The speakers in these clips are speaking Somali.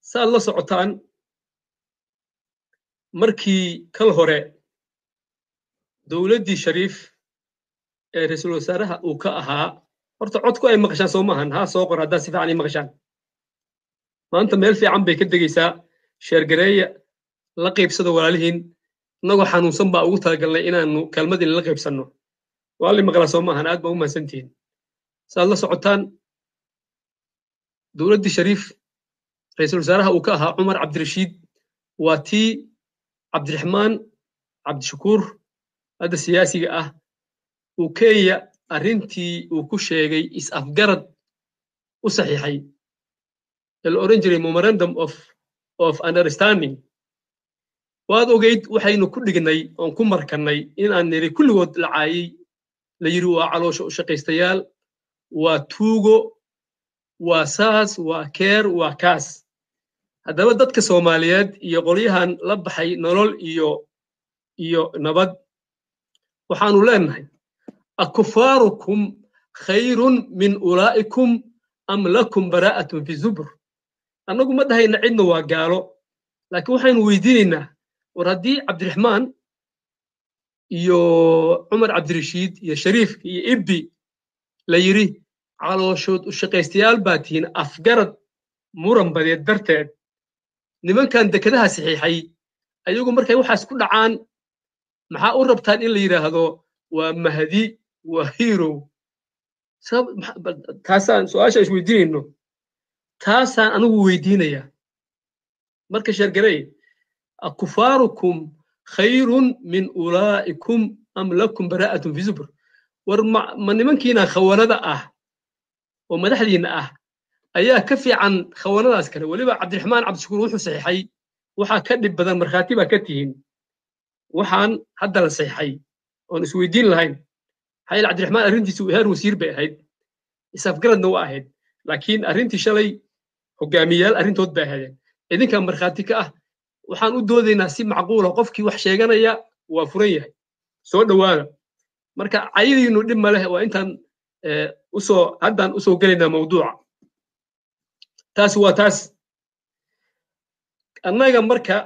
saaad la socotaan markii kal hore dowladdii shariif ee ra-iisul wasaaraha uu ka ahaa horta codku ay maqashaan soo maahan haa soo qor haddaad si fiican ii maqashaan maanta meel fiican bay ka degaysaa sheergareeya la qaybsada walaalihiin innagoo xanuunsan baa ugu talagalnay inaanu kelmad inla qaybsanno waalli maqlaa soo maahan aad baa u mahadsantihiin saaad la socotaan dowladdii shariif ra-iisul wasaaraha uu ka ahaa cumar cabdirashiid waa tii cabdiraxmaan cabdishakuur hadda siyaasiga ah uu kenya arrintii uu ku sheegay is-afgarad u saxiixay ee la odhan jiray memorandum of of understanding waad ogeyd waxaynu ku dhignay oon ku markannay inaan niri kulligood la caayey la yidhi waa caloosha u shaqaystayaal waa tuugo waa saas waa keer waa kaas haddaba dadka soomaaliyeed iyo qolyahan la baxay nolol iyo iyo nabad waxaanu leenahay akufaarukum khayrun min ulaa'ikum am lakum baraa'atun fi zubur annagu ma dhahayna cidna waa gaalo laakiin waxaynu weydiinaynaa war haddii cabdiraxmaan iyo cumar cabdirashiid iyo shariif iyo ibbi la yidhi calooshood u shaqaystayaal baa tihiin afgarad muran badeed darteed nimankan dekedaha saxiixay ayagu markay waxaas ku dhacaan maxaa u rabtaan in la yidhaahdo waa mahdi waa hirow taasaan su-aasha isweydiinayno taasaan anigu weydiinaya marka sheergarey akufaarukum khayrun min ulaa'ikum am lakum baraa'atun fi zubur war ma nimankiina khawanada ah oo madaxdiinna ah ayaa ka fiican khawanadaas kale weliba cabdiraxmaan cabdishakuur wuxuu saxiixay waxaa ka dhib badan markhaati baa ka tihiin waxaan hadda la saxiixay oon isweydiin lahayn maxaa yeele cabdiraxmaan arrintiisu heer wasiir bay ahayd isafgaradna waa ahayd laakiin arrintii shalay hogaamiyayaal arrintood bay ahaydeen idinkaa markhaati ka ah waxaan u doodaynaa si macquula qofkii wax sheeganaya waa furan yahay soo dhowaada marka cayadiinu dhib ma leh waa intaan usoo haddaan usoo gelaynaa mawduuca taasi waa taas annaga marka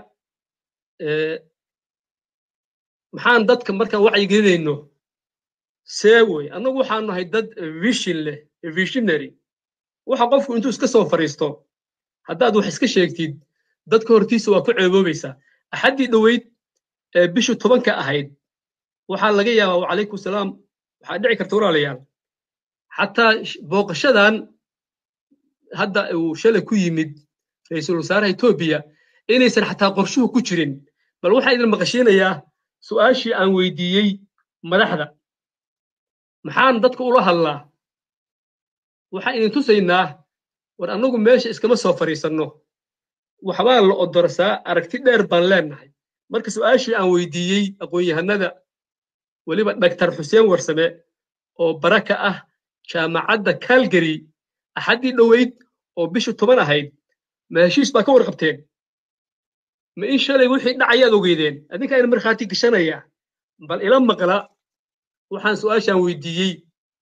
maxaan dadka markaan wacyigelinayno see wey annagu waxaan nahay dad vision leh visionary waxa qofku intuu iska soo fariisto haddaad wax iska sheegtid dadka hortiisa waa ku ceeboobaysaa axaddii dhoweyd ee bishu tobanka ahayd waxaa laga yaabaa wacalaykum salaam waxaa dhici karta walaalayaal xataa booqashadan hadda uu shalay ku yimid ra-iisul wasaaraha etoobiya inaysan xataa qorshuhu ku jirin bal waxaa idin maqashiinayaa su'aashii aan weydiiyey madaxda maxaan dadka ula hadlaa waxaan idin tusaynaa war annagu meesha iskama soo fadhiisanno waxbaa la odorsaa aragti dheer baan leenahay marka su'aashii aan weydiiyey aqoon-yahanada weliba dhaktar xuseen warsame oo baraka ah jaamacadda calgary axaddii dhoweyd oo bishu toban ahayd ma heshiis baa ka warqabteen ma in shalay wixii dhacayaad ogeydeen adinkaa ina markhaati gashanaya bal ila maqla waxaan su'aashaan weydiiyey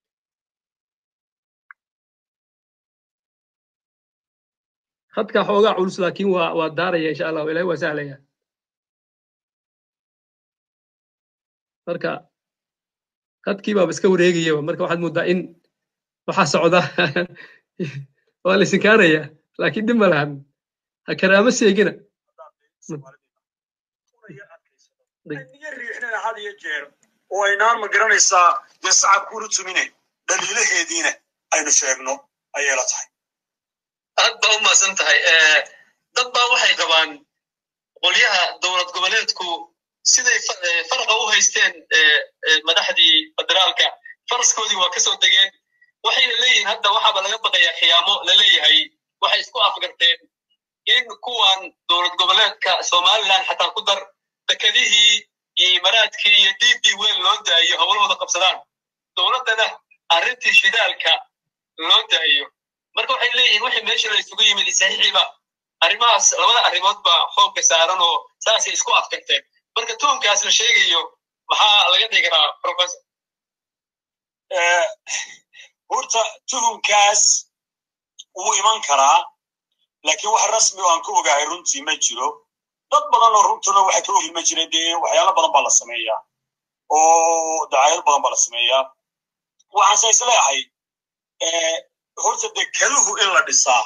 khadkaa xoogaa culus laakiin waa waa daaraya insha allah ilahay waa sahlaya marka khadkii baaba iska wareegayaba marka waxaad mooddaa in waxaa socda waa la isinkaanaya laakiin dhib ma lahan ha karaamo seegina niyo riixnana had iyo jeer oo aynaan ma garanaysaa dee sacabkuuna tumine dhaliilaheediina aynu sheegno ayay la tahay aad baa u mahadsan tahay dad baa waxay qabaan qolyaha dowlad goboleedku siday faraqa u haysteen madaxdii federaalka faraskoodii waa ka soo degeen waxayna leeyihiin hadda waxaaba laga baqayaa khiyaamo la leeyahay waxay isku afgarteen in kuwan dowlad goboleedka somaliland xataa ku dar dekedihii iyo imaraadkii iyo d b wel loo daayo howlahooda qabsadaan dowladdana arrintii shidaalka loo daayo marka waxay leeyihiin wixii meesha la isugu yimid saxiixiba arrimahaas labada arrimood baa xoogga saaran oo saasay isku afkarteen marka tuunkaas la sheegayo maxaa laga dhigi karaa professor horta tuhumkaas wuu iman karaa laakiin wax rasmi oo aan ka ogahay runtii ma jiro dad badan oo runtuna waxay ka ogi ma jira dee waxyaalo badan baa la sameeyaa oo dacaayad badan baa la sameeyaa waxaanse isleeyahay horta dekeduhu in la dhisaa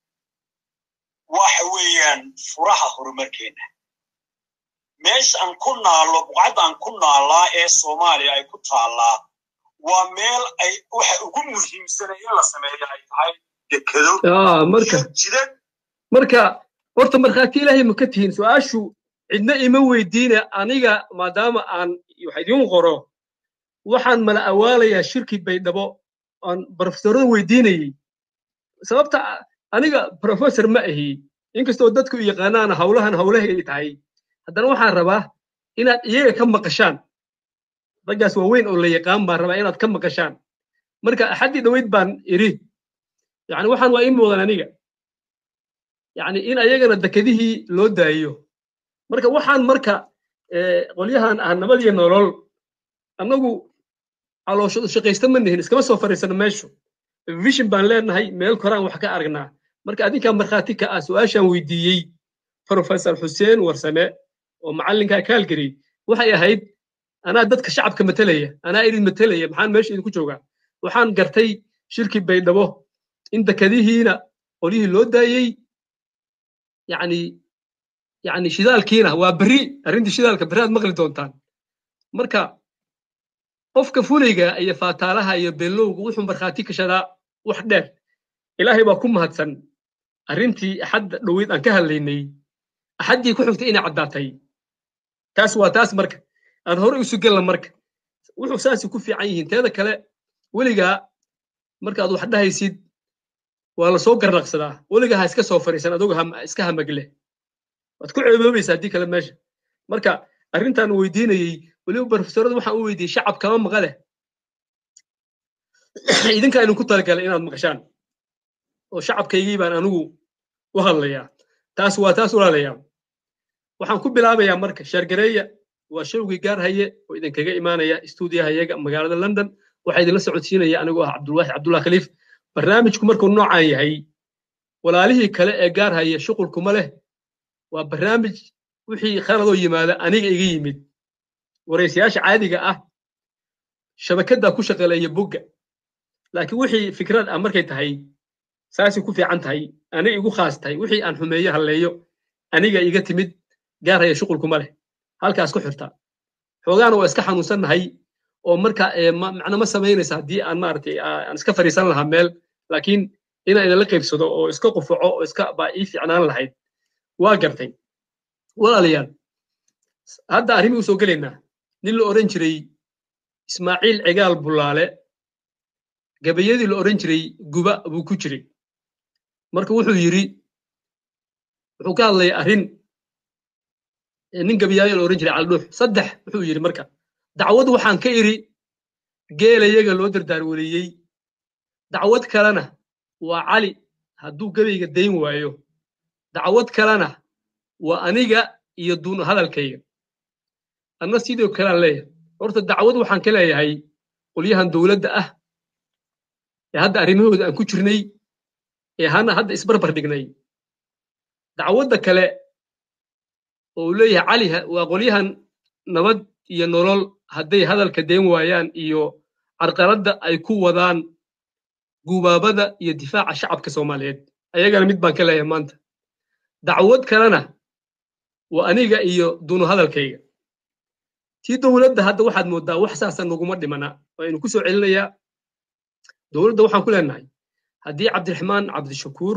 waxa weeyaan furaha horumarkeenna meesha aan ku naallo buqcadda aan ku naallaa ee soomaaliya ay ku taallaa waa meel ay waxa ugu muhiimsanay in la sameeyo ay tahay dekedo marka jidad marka horta markhaati ilaahay ma ka tihiin su-aashu cidna ima weydiine aniga maadaama aan wax idiin qoro waxaan mala awaalayaa shirki baydhabo aan brofesorada weydiinayey sababta aniga professor ma ahi inkastoo dadku yaqaanaan hawlahan hawlahay ay tahay haddana waxaan rabaa inaad iyaga ka maqashaan raggaas waaweyn oo la yaqaan baan rabaa inaad ka maqashaan marka axaddii dhoweyd baan idhi yani waxaan waa ii muuqdan aniga yani in ayagana dekedihii loo daayo marka waxaan marka qolyahan ah nabad iyo nolol annagu calooshadu shaqaysta ma nihin iskama soo fariisano meeshu vision baan leenahay meel koraan wax ka aragnaa marka adinkaa markhaati ka ah su-aashaan weydiiyey professor xuseen warsame oo macallinka kaalgary waxay ahayd anaa dadka shacabka matelaya anaa idin matelaya maxaan meesha idinku joogaa waxaan gartay shirki baydhabo in dekadihiina qolyihii loo daayey yani yani shidaalkiina waa berri arrintii shidaalka berri aad maqli doontaan marka qofka fulayga iyo faataalaha iyo bellowga wuxuu markhaati kashadaa wax dheer ilaahay baa ku mahadsan arrintii axadda dhoweyd aan ka hadlaynay axaddii ku xigtay inay caddaatay taas waa taas marka aan hore isu gelna marka wuxuu saasi ku fiican yihiin teeda kale weligaa markaad wax dhahaysid waa la soo garnaqsadaa weligaa ha iska soo fariisan adugu iska hamagle waad ku ceeboobaysaa haddii kale meesha marka arrintaan weydiinayey weliba profesorada waxaan u weydiiyey shacab kama maqale idinkaa idinku talagalay inaad maqashaan oo shacabkaygii baan anigu u hadlayaa taas waa taas walaalayaa waxaan ku bilaabayaa marka sheergareeya waa showgii gaarhaye oo idinkaga imaanaya stuudiyaha iyaga magaalada london waxaa idinla socodsiinaya anigoo ah cabdulwaaxid cabdullah khaliif barnaamijku markuu noocaan yahay walaalihii kale ee gaarhaya shuqulkuma leh waa barnaamij wixii khaladoo yimaada aniga iga yimid waraysayaasha caadiga ah shabakaddaa ku shaqaleeya bogga laakiin wixii fikrad ah markay tahay saasay ku fiican tahay aniga igu khaas tahay wixii aan xumeeyo halleeyo aniga iga timid gaarhaya shuqulkuma leh halkaas ku xirta xoogaana waa iska xanuunsannahay oo marka macno ma samaynaysa haddii aan maaragtay aan iska fadhiisan lahaa meel laakiin inaan idinla qaybsado oo iska qufaco oo iska baa ii fiicnaan lahayd waa gartay walaalayaal hadda arrimii usoo gelaynaa nin la odhan jiray ismaaciil cigaal bulaale gabayadii la odhan jiray guba buu ku jiray marka wuxuu yidhi wuxuu ka hadlaya arrin nin gabayaayo la odhan jiray caldhuux saddex wuxuu yidhi marka dacwad waxaan ka idhi geelayaga loo dardaarweliyey dacwad kalena waa cali hadduu gabayga dayn waayo dacwad kalena waa aniga iyo duun hadalkayga anna sidoo kalean leeyahay horta dacwad waxaan ka leeyahay qolyahan dowladda ah ee hadda arrimahooda aan ku jirnay ee hana hadda isbarbar dhignay dacwadda kale oo uu leeyahay cali waa qolyahan nabad iyo nolol hadday hadalka deen waayaan iyo carqaladda ay ku wadaan gubaabada iyo difaaca shacabka soomaaliyeed ayagana mid baan ka leeyahay maanta dacwad kalena waa aniga iyo dunu hadalkayga tii dowladda hadda waxaad mooddaa wax saasa naguma dhimana waynu ku soo celinayaa dowladda waxaan ku leenahay haddii cabdiraxmaan cabdishakuur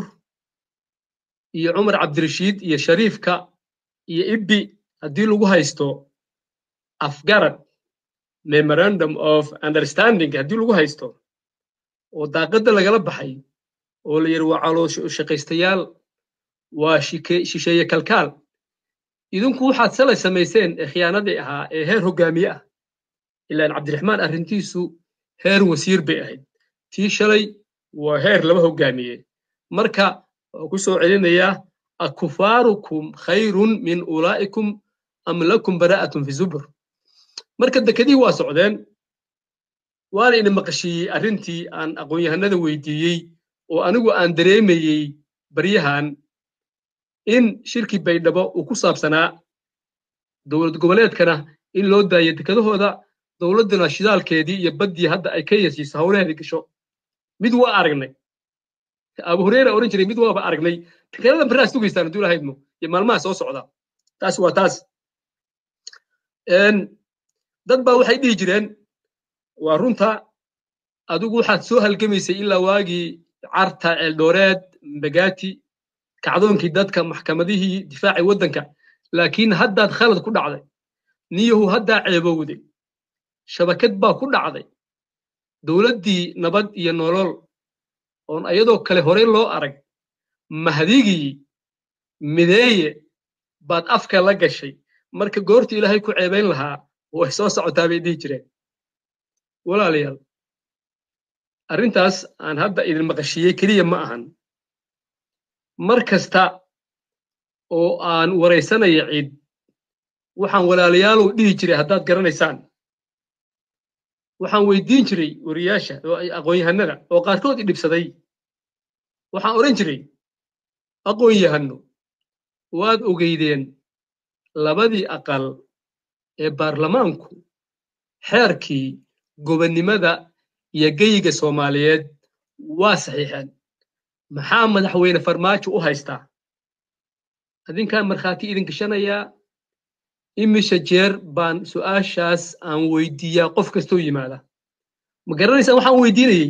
iyo cumar cabdirashiid iyo shariifka iyo ibbi haddii lagu haysto afgarad memorandum of understanding haddii lagu haysto oo daaqadda lagala baxay oo la yidhi waa caloosho shaqaystayaal waa shisheeye kalkaal idinku waxaad salay samayseen ee khiyaanadii ahaa ee heer hoggaamiye ah ilaan cabdiraxmaan arrintiisu heer wasiir bay ahayd tii shalay waa heer laba hoggaamiye marka waa ku soo celinayaa akufaarukum khayrun min ulaa'ikum am lakum bara'atun fi zubur marka dekadihii waa socdeen waana ina maqashiiyey arrintii aan aqoon-yahanada weydiiyey oo anigu aan dareemayey baryahan in shirkii baydhabo uu ku saabsanaa dowlad goboleedkana in loo daayo dekedahooda dowladduna shidaalkeedii iyo baddii hadda ay kenya siiso howlaheedii gasho mid waa aragnay abu hureyra oran jiray mid waaba aragnay dekedadan barraa sugaystaan hadduu lahaydmo iyo maalmaha soo socda taas waa taas dad baa waxay dhihi jireen waa runta adigu waxaad soo halgamaysay ilaa waagii carta ceeldhooreed mbagati kacdoonkii dadka maxkamadihii difaacii waddanka laakiin haddaad khalad ku dhacday niyahu haddaa ceebowday shabakad baa ku dhacday dowladdii nabad iyo nolol oon ayadoo kale horey loo arag mahdigii mideeye baad afka la gashay marka goorta ilaahay ku ceebayn lahaa way soo socotaa bay dhihi jireen walaalayaal arrintaas aan hadda idin maqashiyey keliya ma ahan mar kasta oo aan waraysanaya cid waxaan walaalayaalow dhihi jiray haddaad garanaysaan waxaan weydiin jiray wariyaasha aqoon-yahanada oo qaarkood i dhibsaday waxaan odhan jiray aqoon-yahanno waad ogeydeen labadii aqal ee baarlamaanku xeerkii gobonnimada iyo geyiga soomaaliyeed waa saxiixeen maxaa madaxweyne farmaajo u haystaa adinkaan markhaati idin gashanayaa imisha jeer baan su'aashaas aan weydiiyaa qof kastoo yimaada ma garanaysaan waxaan weydiinayey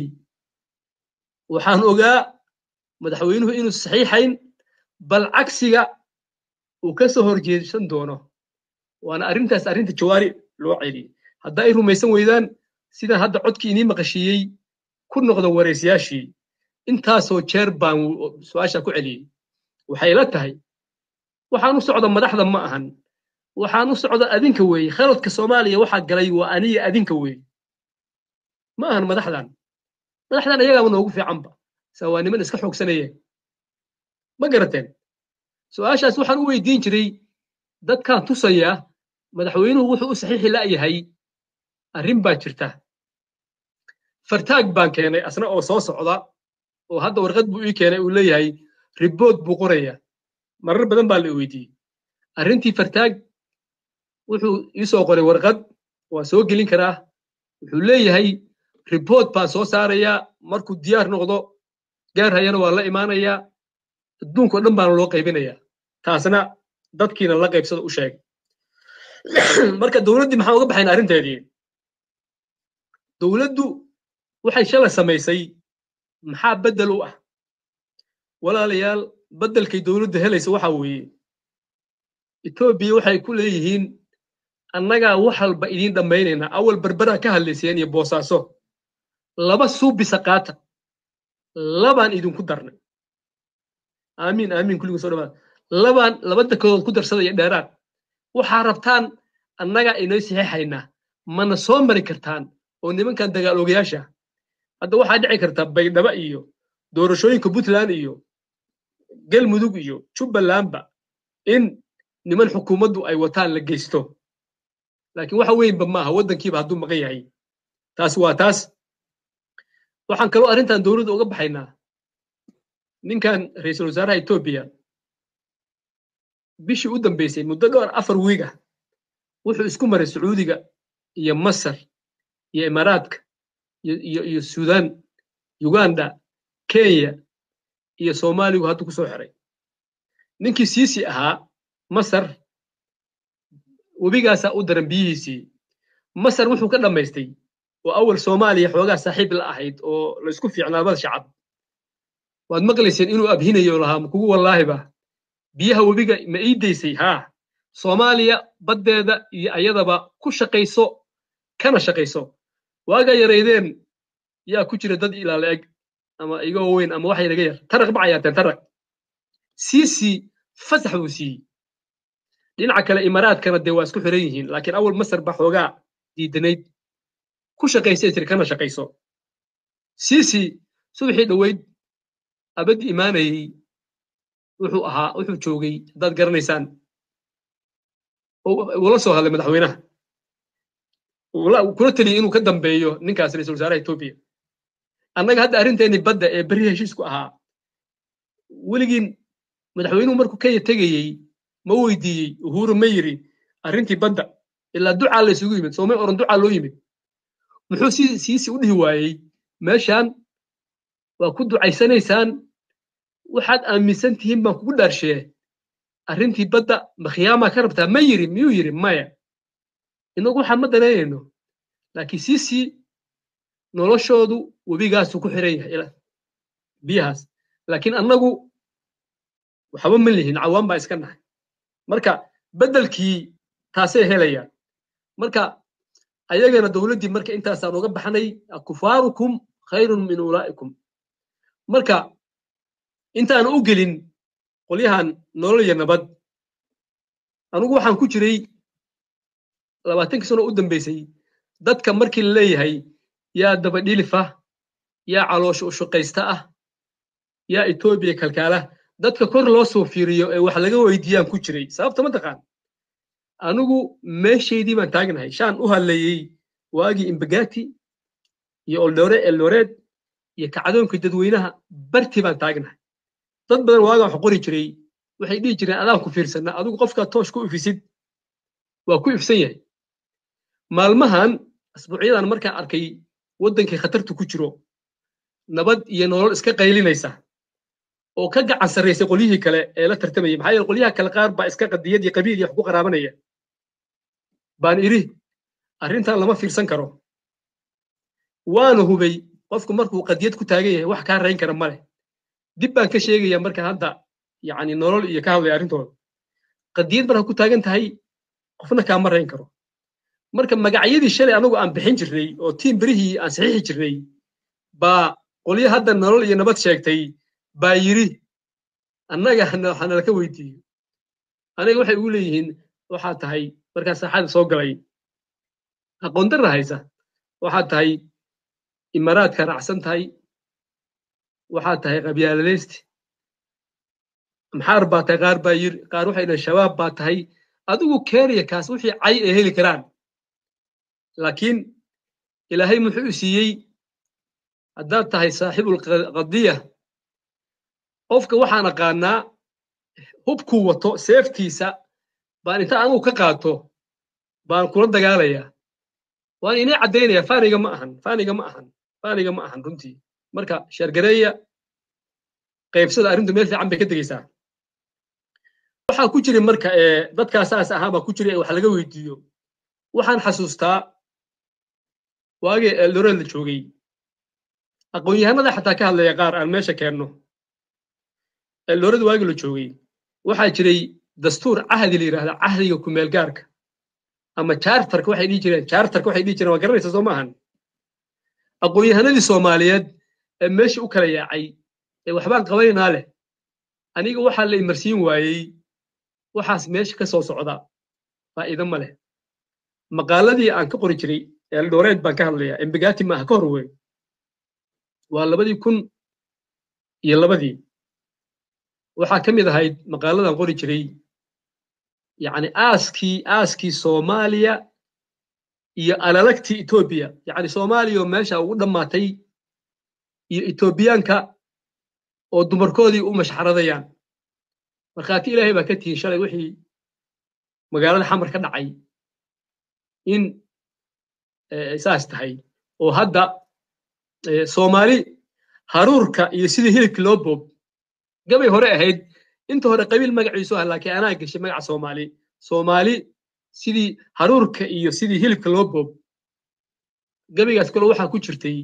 waxaan ogaa madaxweynuhu inuu saxiixayn bal cagsiga uu ka soo horjeedsan doono waana arrintaas arrinta jawaari loo celiyey haddaa ay rumaysan weydaan sidaan hadda codkii inii maqashiiyey ku noqda waraysayaashii intaasoo jeer baan su-aasha ku celiyey waxay la tahay waxaan u socda madaxda ma ahan waxaan u socda adinka weeye khaladka soomaaliya waxaa galay waa aniga adinka weeye ma ahan madaxdan madaxdan ayagaaba noogu fiicanba saa waa niman iska xoogsanayee ma garateen su-aashaas waxaan u weydiin jiray dadkaan tusaya madaxweynuhu wuxuu u saxiixi la'yahay arrin baa jirta fartaag baan keenay asna oo soo socda oo hadda warqad buu ii keenay uu leeyahay ribood buu qoraya marar badan baa la weydiiyey arrintii fartaag wuxuu ii soo qoray warqad waa soo gelin karaa wuxuu leeyahay ribood baan soo saarayaa markuu diyaar noqdo gaar hayana waa la imaanayaa adduunkao dhan baana loo qaybinayaa taasna dadkiina la qaybsada u sheegay marka dowladdii maxaan uga baxayn arrinteedii dowladdu waxay shalay samaysay maxaa beddel u ah walaalayaal beddelkay dowladdu helaysa waxa weeye etoobiya waxay ku leeyihiin annagaa wax walba idiin dhammaynaynaa awal berberaa ka hadlayseen iyo boosaaso laba suubisa qaata labaan idinku darnay aamiin aamiin kulligu soo dhawaad labaan laba dekedood ku darsadaya dheeraad waxaa rabtaan annagaa inoo saxiixaynaa mana soo mari kartaan oo nimankan dagaal ogayaasha hadda waxaa dhici karta baydhaba iyo doorashooyinka puntland iyo galmudug iyo jubbalandba in niman xukuumaddu ay wataan la geysto laakiin waxa weynba maaha waddankiiba hadduu maqan yahay taas waa taas waxaan kaloo arrintan dowladda uga baxaynaa ninkan ra'iisul wasaaraha etoobiya bishii u dambeysay muddo dhowr afar wiig ah wuxuu isku maray sacuudiga iyo masar iyo imaaraadka iyo iyo suudaan uganda kenya iyo soomaaligu hadda ku soo xiray ninkii siisi ahaa masar webigaasaa u daran biyihiisii masar wuxuu ka dhammaystay oo awal soomaaliya xoogaa saaxiib la ahayd oo la isku fiicnaa labada shacab waad maqlayseen inuu abhinayo lahaa makugu wallaahiba biyaha webiga ma ii daysay haa soomaaliya baddeeda iyo ayadaba ku shaqayso kana shaqayso waagaa yaraydeen yaa ku jira dad ilaala eg ama igoo weyn ama wax yaraga yar taraq ma cayaateen taraq siisii fasax buu siiyey dhinaca kale imaaraadkana dee waa isku xiran yihiin laakiin awal masar ba xoogaa diidanayd ku shaqaysay tiri kana shaqayso siisi subaxii dhoweyd abad imaanayey wuxuu ahaa wuxuu joogay haddaad garanaysaan ula soo hadlay madaxweynaha kula teliyay inuu ka dambeeyo ninkaas ra'iisul wasaaraha etoobiya annaga hadda arrinteenii badda ee berri heshiisku ahaa weligiin madaxweynuhu markuu kenya tegayey ma weydiiyey uhuru ma yiri arrintii badda ilaa ducaa la isugu yimid soomay oran ducaa loo yimid muxuu siisi u dhihi waayey meeshaan waa ku ducaysanaysaan waxaad aaminsan tihiin baan kugu dhaarshee arrintii badda ma khiyaamaa ka rabtaa ma yiri miyuu yiri maya inagu waxaan ma danaynayno laakiin siisi noloshoodu webigaasu ku xiran yahay biyahaas laakiin annagu waxba ma lihin cawaan baa iska nahay marka beddelkii taasay helayaan marka ayagana dowladdii marka intaasaan uga baxnay kufaarukum khayrun min ulaa'ikum marka intaan u gelin qolyahan nolol iyo nabad anugu waxaan ku jiray labaatankii sano u dambaysay dadka markii la leeyahay yaa dabadhilifa yaa caloosha u shaqaysta ah yaa etoobiya kalkaala dadka kor loo soo fiiriyo ee wax laga weydiiyaan ku jiray sababta ma taqaan anigu meeshaydii baan taagnahay shaan u hadlayey waagii imbagati iyo oldore eldoreed iyo kacdoonka dadweynaha bartii baan taagnahay dad badan waagaan wax qori jiray waxay dhihi jireen adaan ku fiirsanaa adigu qofkaa toosh ku ifisid waa ku ifsan yahay maalmahan asbuucyadan markaan arkay waddankii khatartu ku jiro nabad iyo nolol iska qaylinaysa oo ka gacan sarraysay qolyihii kale ee la tartamayay maxaa yeele qolyaha kale qaar baa iska qadiyad iyo qabiil iyo wax ku qaraabanaya baan idhi arrintan lama fiirsan karo waana hubay qofku markuu qadiyad ku taagan yahay wax kaa rayn kara ma leh dib baan ka sheegaya marka hadda yacni nolol iyo ka hadlaya arrintooda qadiyad markaa ku taagan tahay qofna kaama rayn karo marka magacyadii shalay anagu aan bixin jirnay oo tiim berihii aan saxiixi jirnay baa qolyo hadda nolol iyo nabad sheegtay baa yidhi annaga hanala ka weydiiyo aniga waxay ugu leeyihiin waxaa tahay markaa saaxada soo galay aqoon darra haysa waxaa tahay imaaraadka raacsan tahay waxaa tahay qabyaaladaysti maxaar baa tahay qaar baa yiri qaar waxay dhahen shabaab baa tahay adigu keeniya kaas wixii cay ay heli karaan laakiin ilaahay muxuu siiyey haddaad tahay saaxibulqadiya qofka waxaan aqaanaa hubkuu wato seeftiisa baan inta anugu ka qaato baan kula dagaalayaa waan inay caddaynaya faaniga ma ahan faaniga ma ahan faaniga ma ahan runtii marka sheergareeya qaybsada arrintu meel fiican bay ka degaysaa waxaa ku jira marka dadkaa saas ahaa baa ku jira ee wax laga weydiiyo waxaan xasuustaa waagii eldoreed la joogay aqoon-yahanada xataa ka hadlaya qaar aan meesha keenno eldoreed waagii la joogay waxaa jiray dastuur cahdi la yidhahda cahdiga kumeel gaarka ama chartarka waxay dhihi jireen chartarka waxay dhihi jireen waa garanaysa soo maahan aqoon-yahanadii soomaaliyeed ee meesha u kala yaacay ee waxbaan qabaynaa leh aniga waxaa la imarsiin waayey waxaas meesha ka soo socda faa'iido ma leh maqaaladii aan ka qori jiray eldoreed baan ka hadlayaa embegati maaha ka hor wey waa labadii kun iyo labadii waxaa ka mid ahayd maqaaladan qori jiray yacni aaskii aaskii soomaaliya iyo alalagtii etoobiya yacni soomaaliya oo meesha ugu dhammaatay iyo etoobiyaanka oo dumarkoodii u mashxaradayaan markhaati ilaahay baa ka tihin shalay wixii magaalada xamar ka dhacay in saas tahay oo hadda soomaali haruurka iyo sidii hilibkii loo boob gabay hore ahayd inta hore qabiil magaciisu ah laakiin anaa geshay magaca soomaali soomaali sidii haruurka iyo sidii hilibka loo boob gabaygaas kale waxaa ku jirtay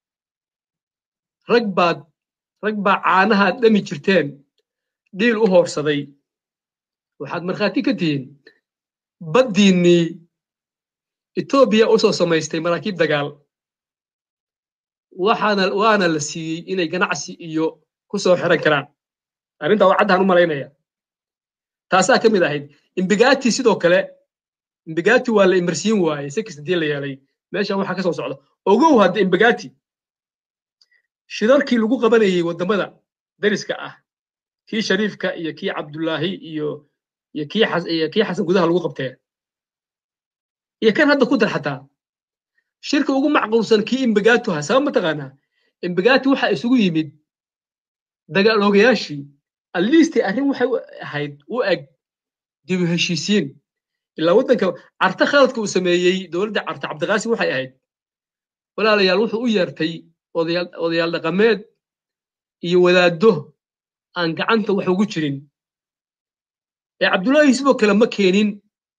rag baad rag baa caanahaad dhami jirteen dhiil u hoorsaday waxaad markhaati ka tihiin baddiinnii etoobiya u soo samaystay maraakiib dagaal waxaana waana la siiyey inay ganacsi iyo ku soo xiran karaan arrintaa waa caddaan u malaynaya taasaa ka mid ahayd imbigati sidoo kale imbigati waa la imarsiin waayey si kasta dii la yeelay meeshan waxaa ka soo socda ogow hadda imbigati shirarkii lagu qabanayey waddamada dariska ah kii shariifka iyo kii cabdullaahi iyo iyo kii iyo kii xasan gudaha lagu qabtee iyo kan hadda ku dar xataa shirka ugu macquulsan kii imbigatu ha sabab mataqaanaa imbigati waxaa isugu yimid dagaaloogayaashii atleast arrin waxay ahayd u eg dib u heshiisiin ilaa waddanka carta khaladka uu sameeyey dowladda carta cabdiqaasim waxay ahayd walaalayaal wuxuu u yeertay odayaal dhaqameed iyo wadaaddo aan gacanta wax ugu jirin ee cabdullaahi sidoo kale ma keenin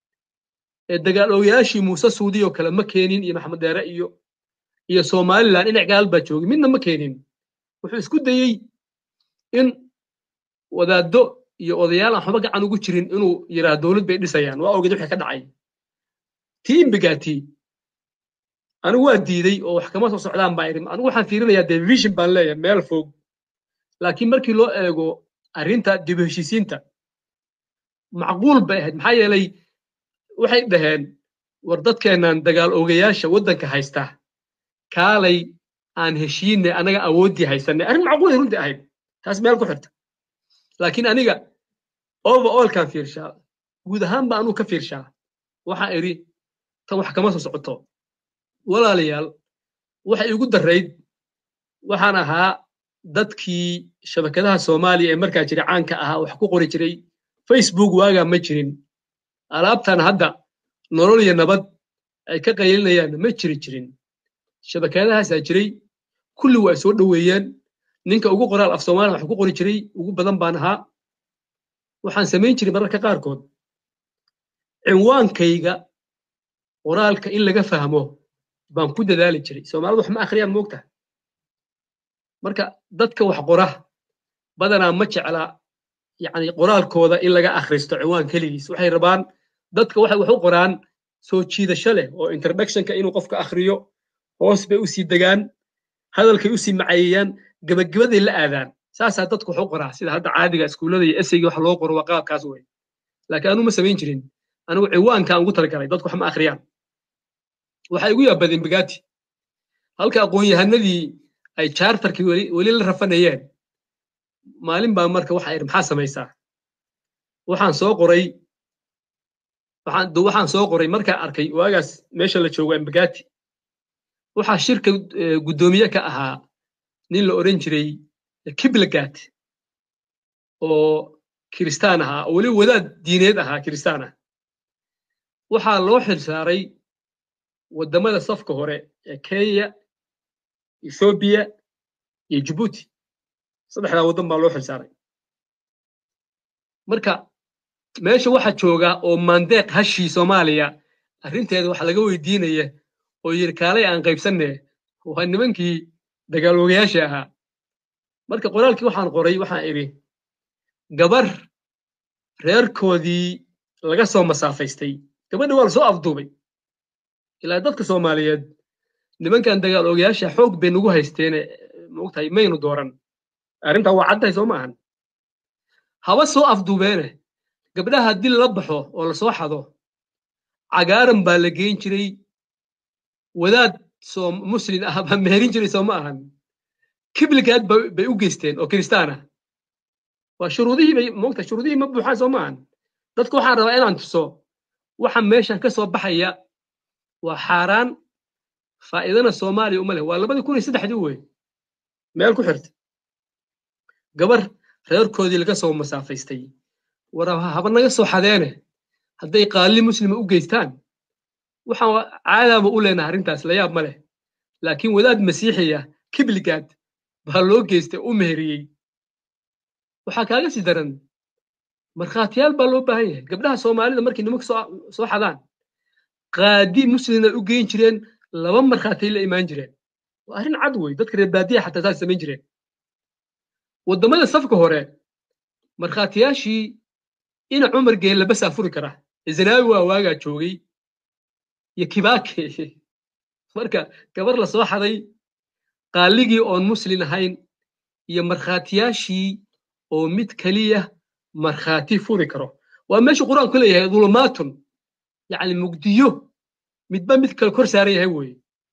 ee dagaalogayaashii muuse suudi oo kale ma keenin iyo maxamed deere iyo iyo somalilan dhinac gaal baa joogay midna ma keenin wuxuu isku dayey in wadaaddo iyo odayaal aan waxba gacan ugu jirin inuu yidhaah dowlad bay dhisayaan waa ogeed wixii ka dhacay tii imbigaati anigu waa diiday oo wax kama soo socdaan baa idhi anigu waxaan fiirinayaa dee vision baan leeyahay meel fog laakiin markii loo eego arrinta dib u heshiisiinta macquul bay ahayd maxaa yeelay waxay dhaheen war dadkeennan dagaal ogayaasha waddanka haysta kaalay aan heshiinay anaga awooddii haysanay arrin macquulay runtii ahayd taas meel ku xirta laakiin aniga overallkaan fiirshaa guud ahaan baa anuu ka fiirshaa waxaa idhi tan wax kama soo socoto walaalayaal waxay igu darrayd waxaan ahaa dadkii shabakadaha soomaaliya ee markaa jira caanka ahaa wax ku qori jiray facebook waagaa ma jirin alaabtan hadda nolol iyo nabad ay ka qaylinayaan ma jiri jirin shabakadahaasaa jiray kulli waa soo dhoweeyeen ninka ugu qoraal af soomaaliya wax ku qori jiray ugu badan baan ahaa waxaan samayn jiray mararka qaarkood cinwaankayga qoraalka in laga fahmo baan ku dadaali jiray soomaalidu wax ma akhriyaan moogta marka dadka wax qora badanaa ma jecla yani qoraalkooda in laga akhristo ciwaan keligiis waxay rabaan dadka waxay wax u qoraan soo jiidasho leh oo introductionka inuu qofka akhriyo hoos bay usii degaan hadalkay usii macayeeyaan gebagabaday la aadaan saasaa dadku wax u qoraa sida hadda caadiga iskuullada iyo esayga wax loo qoro waa qaabkaas wey laakiin anuu ma samayn jirin anigu ciwaankaan ugu talagalay dadku wax ma akhriyaan waxay igu yaabadeen bagaati halka aqoon-yahanadii ay charterkii weli la rafanayeen maalin baa marka waxa idhi maxaa samaysaa waxaan soo qoray waxaan soo qoray markaa arkay waagaas meesha la joogo embagati waxaa shirka guddoomiye ka ahaa nin la odhan jiray kiblagat oo kiristaan ahaa oo weliba wadaad diineed ahaa kiristaan ah waxaa loo xilsaaray waddamada safka hore ee kenya ethoobiya iyo jibuuti saddexdaa waddan baa loo xilsaaray marka meesha waxa jooga oo maandeeq hashii soomaaliya arrinteeda waxa laga weydiinaya oo yidhi kaalay aan qaybsanne waa nimankii dagaaloogayaasha ahaa marka qoraalkii waxaan qoray waxaan idhi gabar reerkoodii laga soo masaafaystay gabadha waa la soo afduubay ilaa dadka soomaaliyeed nimankan dagaal ogayaasha xoog bay nagu haysteene maogtahay maynu dooran arrintaa waa caddahay soo maahan haba soo afduubeene gabdhaha haddii lala baxo oo lasoo xado cagaaran baa la geyn jiray wadaad soo muslin ah baa meherin jiray soo ma ahan kibligaad bay u geysteen oo kiristaan ah waa shuruudihii bay moogta shuruudihii ma buuxaan soo ma ahan dadka waxaan rabaa inaan tuso waxa meeshan ka soo baxaya waa xaaraan faa'iidana soomaaliya uma leh waa labadii kun iyo saddexdii wey meel ku xirta gabar reerkoodii laga soo masaafaystay war haba naga soo xadeene hadday qaalli muslima u geystaan waxaan caadaaba u leenahay arrintaas layaab ma leh laakiin wadaad masiixiya kibligaad baa loo geystay u meheriyey waxaa kaaga sii daran markhaatiyaal baa loo baahan yahay gabdhaha soomaalida markay nimanka soo xadaan qaadi muslimna u geyn jireen laba markhaatay la imaan jireen waa arrin cad wey dadka reer baadiya xataa saas samayn jireen waddamada safka hore markhaatiyaashii ina cumar geen labasaa furi kara zanaawi waa waagaa joogay iyo kibaake marka gabar la soo xaday qaaligii oon muslin ahayn iyo markhaatiyaashii oo mid keliya markhaati furi karo waa meesha qur-aanku leeyahay dulumaatun yacni mugdiyo midba mid kale kor saaran yahay weeye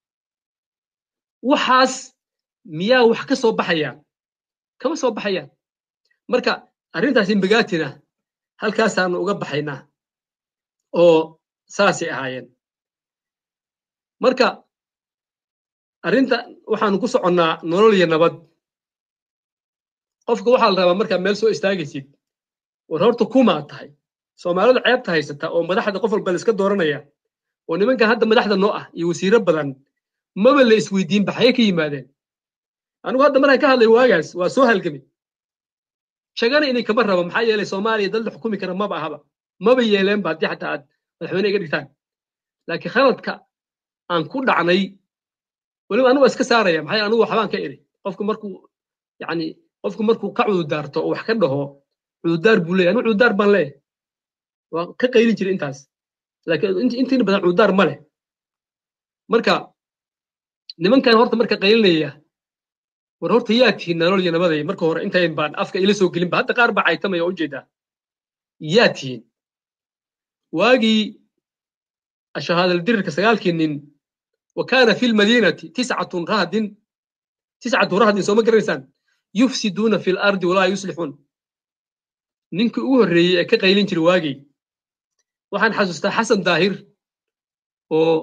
waxaas miyaa wax ka soo baxayaan kama soo baxayaan marka arrintaas imbagaatina halkaasaanu uga baxaynaa oo saasay ahaayeen marka arrinta waxaanu ku soconnaa nolol iyo nabad qofka waxaa la rabaa markaa meel soo istaagaysid war horta kumaa tahay soomaalidu ceebta haysata oo madaxda qof walba la iska dooranaya oo nimankan hadda madaxda noo ah iyo wasiiro badan maba la isweydiin baxaye ka yimaadeen anigu hadda markaan ka hadlay waagaas waa soo halgamay shagana inay kama rabo maxaa yeelay soomaaliya dad la xukumi kara maba ahaba maba yeeleenba haddii xataa aad madaxweyne iga dhigtaan laakiin khaladka aan ku dhacnay weliba anigu waa iska saaraya maxaa anigu waxbaan ka iri qofku markuu yani qofku markuu ka cududaarto oo wax ka dhaho cududaar buu leeyahy anigu cududaar baan leeyahay waa ka qaylin jiray intaas laakiin intiina badan cududaar ma leh marka nimankan horta marka qaylinaya war horta yaa tihiin nolol iyo nabaday marka hore intayn baan afka ila soo gelinba hadda qaar baa caytamaya oo ujeedaa yaa tihiin waagii shahaadaldirirka sagaalkii nin wa kaana fi lmadiinati tiscatun rahdin tiscatu rahdin sooma garanaysaan yufsiduuna fi lardi walaa yuslixuun ninkii ugu horreeyey ee ka qaylin jiray waagii waxaan xasuustaa xasan daahir oo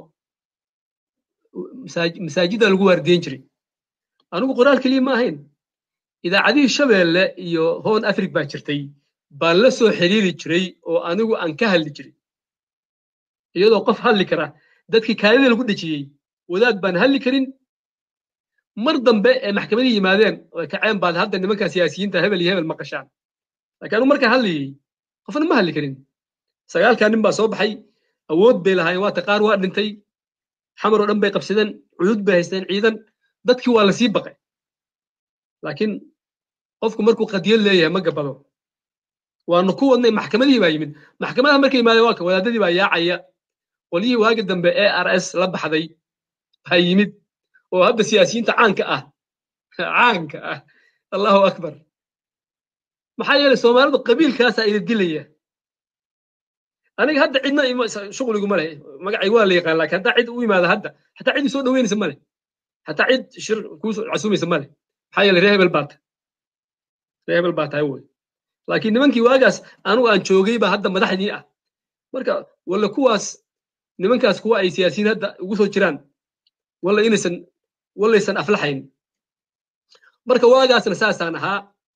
masaajida lagu waardiyen jiray anigu qoraal keliya ma ahayn idaacadihii shabeelle iyo hoon afrig baa jirtay baan la soo xiriiri jiray oo anigu aan ka hadli jiray iyadoo qof hadli kara dadkii kaadida lagu dhejiyey wadaad baan hadli karin mar dambe ee maxkamadii yimaadeen oo kaceen baad hadda nimanka siyaasiyiinta hebel iyo hebel maqashaan laakiin anigu markaan hadlayey qofna ma hadli karin sagaalkaa nin baa soo baxay awood bay lahaayeen waata qaar waa dhintay xamar oo dhan bay qabsadeen cudud bay haysteen ciidan dadkii waa lasii baqay laakiin qofku markuu qadiyad leeyahay ma gabado waanu ku wadnay maxkamadihii baa yimid maxkamadaha markay yimaadeen waa ka wadaadadii baa yaacaya qolyihii waagi dambe e r s la baxday baa yimid oo hadda siyaasiyiinta caanka ah caanka ah allahu akbar maxaa yeelay soomaalidu qabiilkaasaa ida dilaya aniga hadda cidna shuqligu ma leh magacay waa la yaqaan laakiin haddaa cid u yimaada hadda xataa cid soo dhaweynaysa ma leh xataa cid shir kuu casuumaysa ma leh maxaa yeelay ree hebel baa tahay ree hebel baa tahay wey laakiin nimankii waagaas anigu aan joogay baa hadda madaxdii ah marka walla kuwaas nimankaas kuwa ay siyaasiyiin hadda ugu soo jiraan walla inaysan wallaysan aflaxayn marka waagaasna saasaan ahaa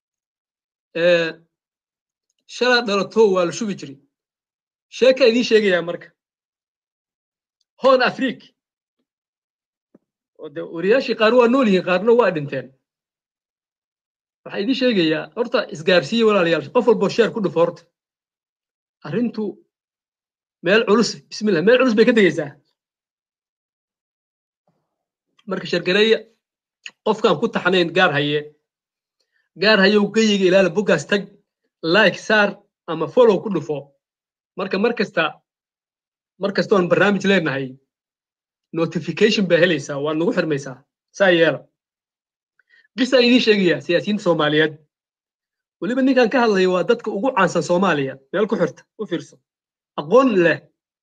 shalaa dhalato waa la shubi jiray sheeka idiin sheegayaa marka hoon afriik oo de wariyaashii qaar waa nool yihiin qaarna waa dhinteen waxaa idiin sheegayaa horta isgaarsiiye walaalayaal qof walboo sheer ku dhufo horta arrintu meel culus bismillah meel culus bay ka degaysaa marka shargareeya qofkaan ku taxnayn gaar haye gaar hayow geyiga ilaala boggaas tag like saar ama follow ku dhufo marka mar kasta mar kasta oon barnaamij leenahay notification baa helaysaa waa nagu xirmaysaa saa yeela qisaan idiin sheegayaa siyaasiyiinta soomaaliyeed weliba ninkan ka hadlaya waa dadka ugu caansan soomaaliya meel ku xirta u fiirso aqoon leh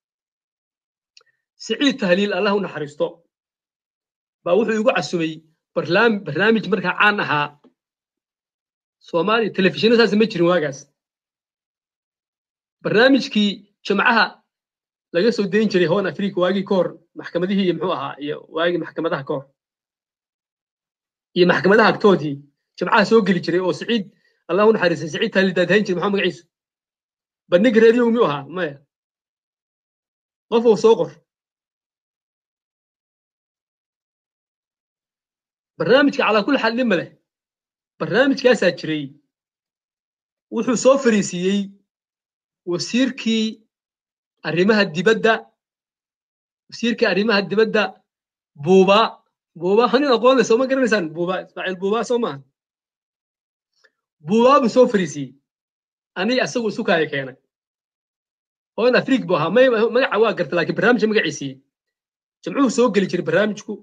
siciid tahliil allah u naxariisto baa wuxuu igu casumay barnaamij markaa caan ahaa soomaaliya telefishinna saas ma jirin waagaas barnaamijkii jimcaha laga soo dayn jiray hoon afrika waagii ka hor maxkamadihii iyo muxuu ahaa iyo waagii maxkamadaha ka hor iyo maxkamadaha agtoodii jimcaha soo geli jiray oo siciid allah u naxariistay siciid tahliil daadahayn jiray maxaa magaciisu bandhig reeriyow miyuu ahaa maya qof uu soo qor barnaamijka calaa kulli xaal dhima leh barnaamijkaasaa jiray wuxuu soo fariisiiyey wasiirkii arrimaha dibadda wasiirkii arrimaha dibadda buuba buuba hanin aqoon leh sooma garanaysaan buuba ismaaciil buuba soo maaha buuba buu soo fariisiiyey aniga asagu isu kaaya keenay hoon afriik buu ahaa magaca waa garta laakiin barnaamijka magaciisii jimcuhu soo geli jiray barnaamijku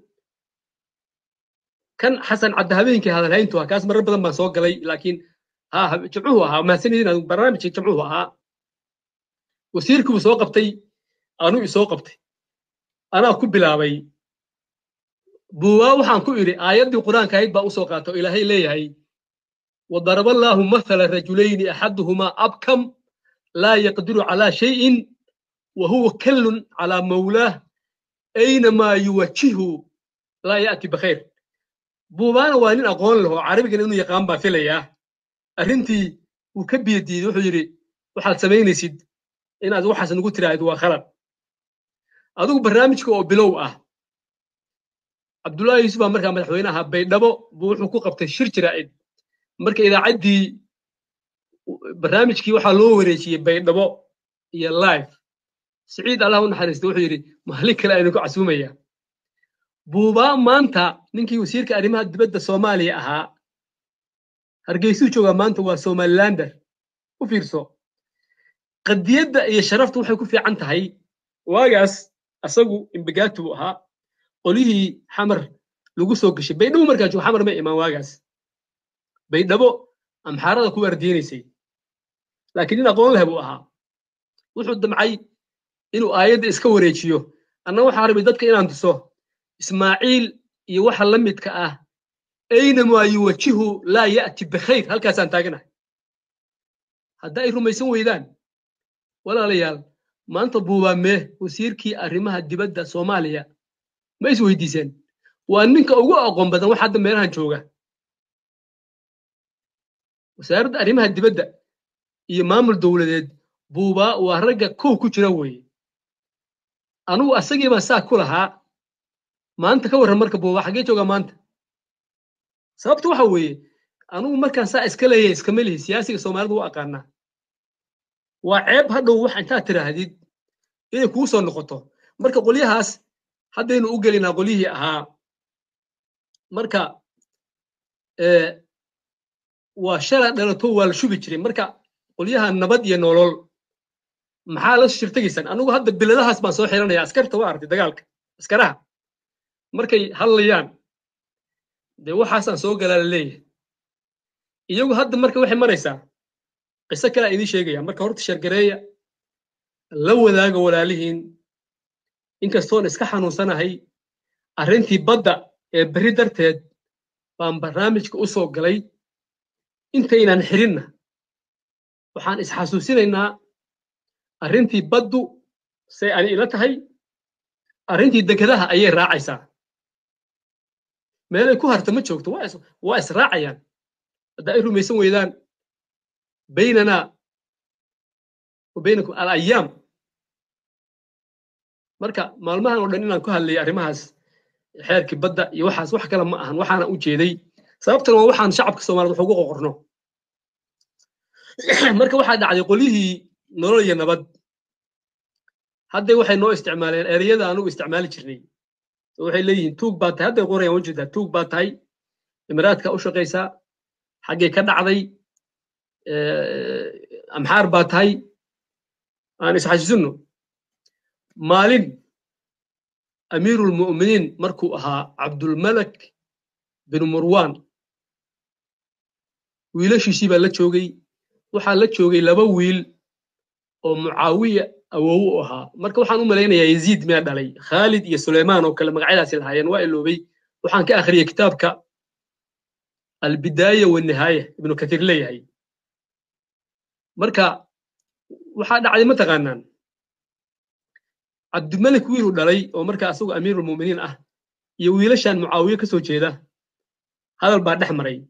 kan xasan cadde habeenkii hadalhayntu ah kaas marar badan baan soo galay laakiin ha jimcuhu ahaa mahadsanidin barnaamijka jimcuhu ahaa wasiirkii buu soo qabtay anuu isoo qabtay anaa ku bilaabay buuwaa waxaan ku idhi aayaddii qur-aanka ahayd baa usoo qaata oo ilaahay leeyahay وضرب الله مثل رجلين أحدهما أبكم لا يقدر على شيء وهو كل على مولاه أينما يوجهه لا يأتي بخير buubaana waa nin aqoon laho carabigan inuu yaqaan baa filaya arrintii wuu ka biyadiiday wuxuu yidhi waxaad samaynaysid inaad waxaas nagu tiraahdo waa khalad adigu barnaamijka oo bilow ah cabdullaahi yuusuf baa markaa madaxweyne ahaa baydhabo buu wuxuu ku qabtay shir jiraa'id marka idaacaddii barnaamijkii waxaa loo wareejiyey baydhabo iyo live siciid allah u naxariista wuxuu yidhi maalin kale aynu ku casuumaya buubaa maanta ninkii wasiirka arrimaha dibadda soomaaliya ahaa hargeysuu joogaa maanta waa somalilander u fiirso qadiyadda iyo sharaftu waxay ku fiican tahay waagaas asagu imbagaati buu ahaa qolyihii xamar lagu soo gashay baydhabo markaa joogo xamar ma imaan waagaas baydhabo amxaarada ku waardiinaysay laakiin nin aqoon leh buu ahaa wuxuu damcay inuu aayadda iska wareejiyo anna waxaa rabay dadka inaan tuso ismaaciil iyo waxa la midka ah aynamaa yuwajihu laa ya'ti bikhayr halkaasaan taaganahay hadda ay rumaysan weydaan walaalayaal maanta buubaamee wasiirkii arrimaha dibadda soomaaliya ma is weydiiseen waa ninka ugu aqoon badan wax hadda meelahan jooga wasaaradda arrimaha dibadda iyo maamul dowladeed buubaa waa ragga kow ku jira weeye anugu asagii baan saa ku lahaa maanta ka warran marka buubaa xaggee jooga maanta sababta waxa weeye anugu markaan saa iska leeyahay iskama lihi siyaasiga soomaalidu u aqaanaa waa ceeb hadhow wax intaad tiraahdid inay kuu soo noqoto marka qolyahaas haddaynu u gelinaa qolyihii ahaa marka waa shala dhalato waa la shubi jiray marka qolyaha nabad iyo nolol maxaa la shirtegaysaan anugu hadda biladahaas baan soo xiranaya askarta waa artay dagaalka askaraha markay hadlayaan dee waxaasaan soo galaa la leeyahay iyagu hadda marka waxay maraysaa qiso kalea idiin sheegaya marka horta shargareeya la wadaaga walaalihiin inkastoon iska xanuunsanahay arrintii badda ee berri darteed baan barnaamijka u soo galay intaynan xirinna waxaan isxasuusinaynaa arrintii baddu say ani ila tahay arrintii dekedaha ayay raacaysaa meelay ku harta ma joogto waa israacayaan hadda ay rumaysan weydaan baynanaa wa baynakum alayaam marka maalmahan oo dhan inaan ku hadlayay arrimahaas xeerkii badda iyo waxaas wax kale ma ahan waxaana u jeeday sababtan waa waxaan shacabka soomaaliyed wax ugu qoqorno marka waxaa dhacday qolyihii nolol iyo nabad hadday waxay noo isticmaaleen ereyada anugu isticmaali jirnay waxay leeyihiin tuug baa tahay hadday qorayaan wajeedaa tuug baa tahay imaraadka u shaqaysaa xaggay ka dhacday amxaar baa tahay aan isxasuusinno maalin amiirulmu'miniin markuu ahaa cabdulmalak bin murwan wiilashiisii baa la joogay waxaa la joogay laba wiil oo mucaawiya awow u ahaa marka waxaan u malaynayaa yaziid miyaa dhalay khaalid iyo suleymaan oo kale magacyadaasi lahaayeen waa iloobay waxaan ka akhriyey kitaabka albidaaya wanihaaya ibnu kathiir leeyahay marka waxaa dhacday mataqaanaan cabdimalik wiiluu dhalay oo marka asagu amiirulmuminiin ah iyo wiilashan mucaawiye ka soo jeeda hadal baa dhex maray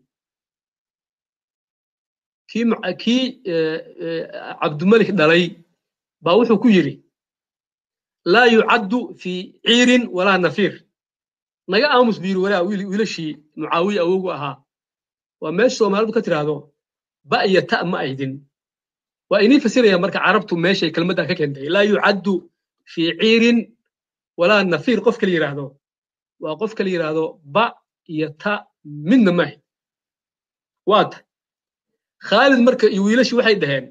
kii kii cabdimalik dhalay baa wuxuu ku yidhi laa yucaddu fi ciirin walaa nafiir naga aamus buu yidhi walaa wiilashii mucaawiye awowgu ahaa waa meesha soomaalidu ka tiraahdo ba iyo ta ma aydin waa inii fasiraya marka carabtu meeshay kelmaddaa ka keentay laa yucaddu fi ciirin walaa nafiir qofka la yidhaahdo waa qofka la yidhaahdo ba iyo ta midna ma ahayd waa ta khaalid marka iyo wiilashii waxay dhaheen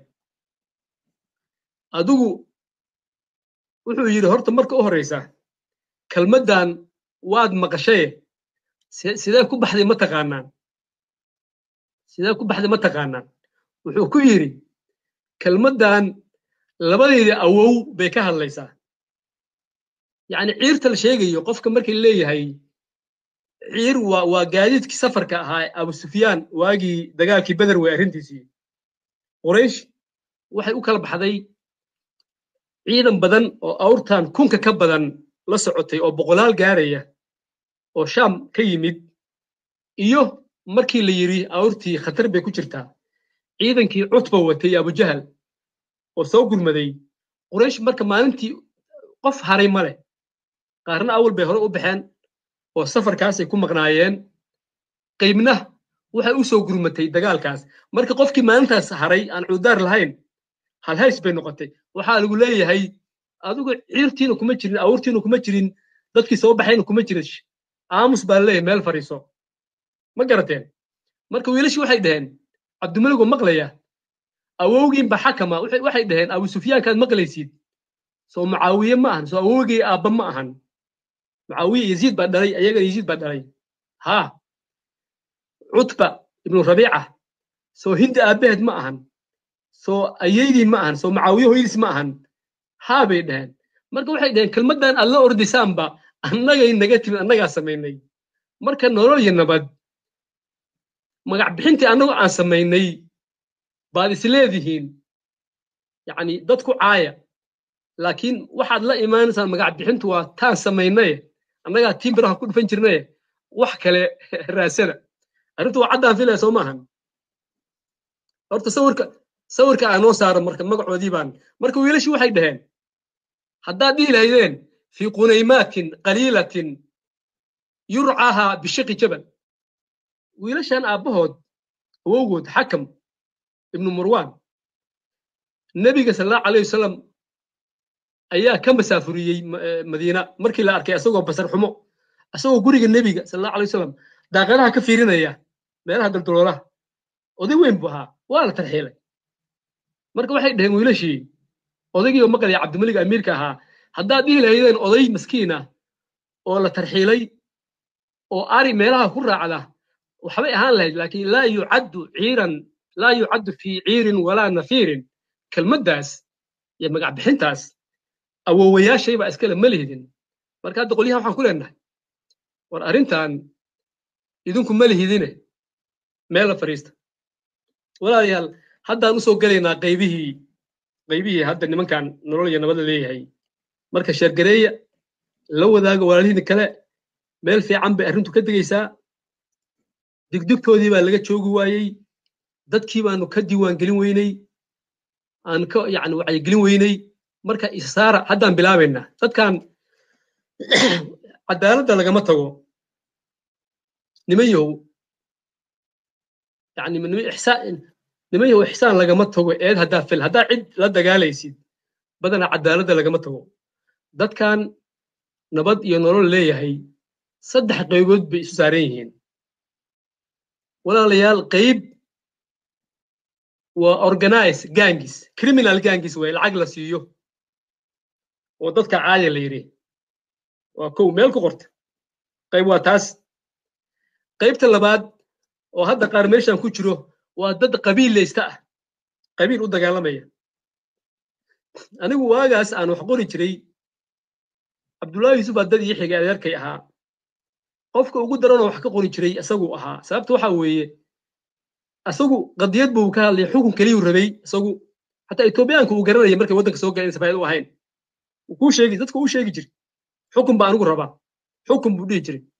adigu wuxuu yidhi horta marka u horreysa kelmaddan waad maqashaye sidee ku baxday ma taqaanaan sidee ku baxday ma taqaanaan wuxuu ku yidhi kelmaddan labadeedii awow bay ka hadlaysaa yacni ciirta la sheegayo qofka markii leeyahay ciir waa waa gaadiidkii safarka ahaa abu sufyaan waagii dagaalkii beder wey arrintiisii quraysh waxay u kala baxday ciidan badan oo awrtan kunka ka badan la socotay oo boqolaal gaaraya oo shaam ka yimid iyo markii la yidhi awrtii khatar bay ku jirtaa ciidankii cutba watay abujahal oo soo gurmaday quraysh marka maalintii qof haray ma leh qaarna awal bay hore u baxeen oo safarkaasay ku maqnaayeen qaybna waxay u soo gurmatay dagaalkaas marka qofkii maalintaas haray aan cududaar lahayn halhays bay noqotay waxaa lagu leeyahay adigu ciirtiina kuma jirin awurtiina kuma jirin dadkii soo baxayna kuma jirin aamus baa laleeyahay meel fariiso ma garateen marka wiilashii waxay dhaheen cabdimaligo maqlaya awowgiinba xakama waxay dhaheen abu sufyaankaad maqlaysid soo mucaawiye ma ahan soo awowgii aabba ma ahan mucaawiye yaziid baa dhalay ayagana yaziid baa dhalay haa cutba ibnu rabiica soo hindi aabbaheed ma ahan soo ayeydiin ma ahan soo mucaawiye hoydiis ma ahan haa bay dhaheen marka waxay dhaheen kelmaddan aad la ordisaanba annagay naga timid annagaa samaynay marka nolol iyo nabad magac bixintii annagu aan samaynay baad isleedihiin yacni dadku caaya laakiin waxaad la imaanaysaan magac bixintu waa taan samaynaye annagaa tiin biraha ku dhufan jirnaye wax kale raasada arrintu waa caddaan filaya soo maahan horta sawirka sawirka aa noo saara marka magacoodii baan marka wiilashii waxay dhaheen haddaad dhihi lahaydeen fii qunaymaatin qaliilatin yurcaaha bishaqi jabal wiilashan aabbahood awowgood xakam ibnu marwan nebiga sal allahu alayh wasalam ayaa ka masaafuriyey madiina markii la arkay asagoo basar xumo asagoo guriga nebiga sal allahu alay wasalam daaqadaha ka fiirinaya meelaha daldaloolaha oday weyn buu ahaa waa la tarxiilay marka waxay dhaheen wiilashii odaygii oo maqlaya cabdimalik amiirka ahaa haddaad dhihi lahaydeen oday maskiin ah oo la tarxiilay oo ari meelaha ku raacda waxbay ahaan lahayd laakiin laa yucaddu ciiran laa yucaddu fii ciirin walaa nafiirin kelmaddaas iyo magac bixintaas awowayaashay baa iskale ma lihidin marka hadda qolyaha waxaan ku leenahay war arrintan idinku ma lihidine meel la fadhiista walaalayaal haddaan u soo gelaynaa qaybihii qaybihii hadda nimankan nolol iyo nabad la leeyahay marka sheergareeya la wadaaga walaalihiina kale meel fiican bay arrintu ka degaysaa digdigtoodii baa laga joogi waayey dadkii baanu ka diiwaangelin weyney aan ka yani wacyigelin weyney marka isaara haddaan bilaabaynaa dadkan cadaaladda lagama tago niman yahow yani niman yahow ixsaan lagama tago eed haddaa fil haddaa cid la dagaalaysid badanaa cadaaladda lagama tago dadkan nabad iyo nolol leeyahay saddex qaybood bay isu saaran yihiin walaalayaal qayb waa organize gangis criminal gangis way lacag la siiyo oo dadka caaya la yidhi waa kow meel ku qorta qayb waa taas qaybta labaad oo hadda qaar meeshan ku jiro waa dad qabiillaysta ah qabiil u dagaalamaya anigu waagaas aan wax qori jiray cabdullaahi yuusuf baa dad ii xigay adeerkay ahaa qofka ugu daranoo wax ka qori jiray isaguu ahaa sababta waxa weeye isagu qadiyad buu ka hadlaya xukun keliyuu rabay isagu xataa etoobiyaanka uu garanaya markay waddanka soo galeen safaayad u ahayn kuu sheegi dadka uu sheegi jiray xukun baa anigu rabaa xukun buu dhihi jiray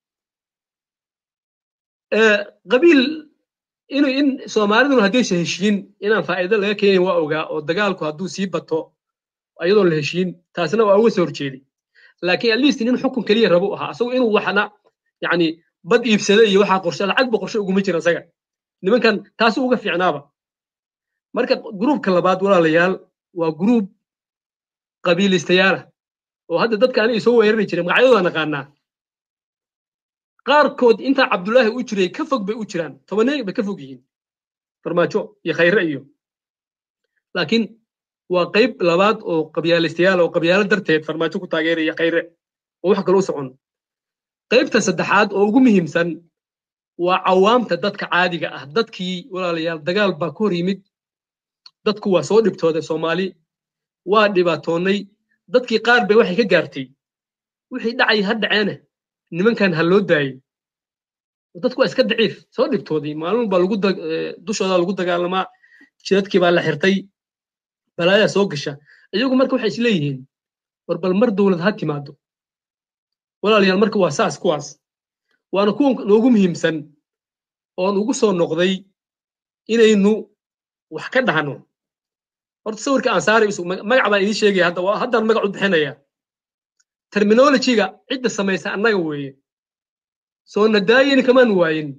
qabiil inuu in soomaaliduna haddaysa heshiin inaan faa'iido laga keenayn waa ogaa oo dagaalku hadduu sii bato iyadoon la heshiin taasna waa uga soo horjeeday laakiin at least nin xukun keliya rabu ahaa asagu inuu waxna yani bad iibsada iyo waxaa qorshe lacag ba qorshe uguma jira isaga nimankan taasu uga fiicnaaba marka gruubka labaad walaalayaal waa gruub qabiilistayaala oo hadda dadka aniga soo weerari jiray magacyadooda naqaanaa qaarkood intaa cabdullaahi u jiray ka fog bay u jiraan tobanee bay ka fog yihiin farmaajo iyo khayre iyo laakiin waa qayb labaad oo qabyaalistayaal oo qabyaalo darteed farmaajo ku taageeraya khayre oo wax kale u socon qaybta saddexaad oo ugu muhiimsan waa cawaamta dadka caadiga ah dadkii walaalayaal dagaal baa ku hor yimid dadku waa soo dhibtooday soomaali waa dhibaatoonnay dadkii qaar bay waxay ka gaartay wixii dhacay ha dhaceene nimankan ha loo daayey dadku waa iska daciif soo dhibtooday maalin baa lagu dushooda lagu dagaalamaa jidadkii baa la xirtay balaayaa soo gasha iyagu marka waxay isleeyihiin war bal mar dowlad ha timaado walaalayaal marka waa saas kuwaas waana kuwa noogu muhiimsan oon ugu soo noqday inaynu wax ka dhahno horta sawirka aan saari magac baan idiin sheegaya hadda haddaan magac u bixinaya terminologyga cidda samaysa annaga weeye soo nadaayini kamaan waayin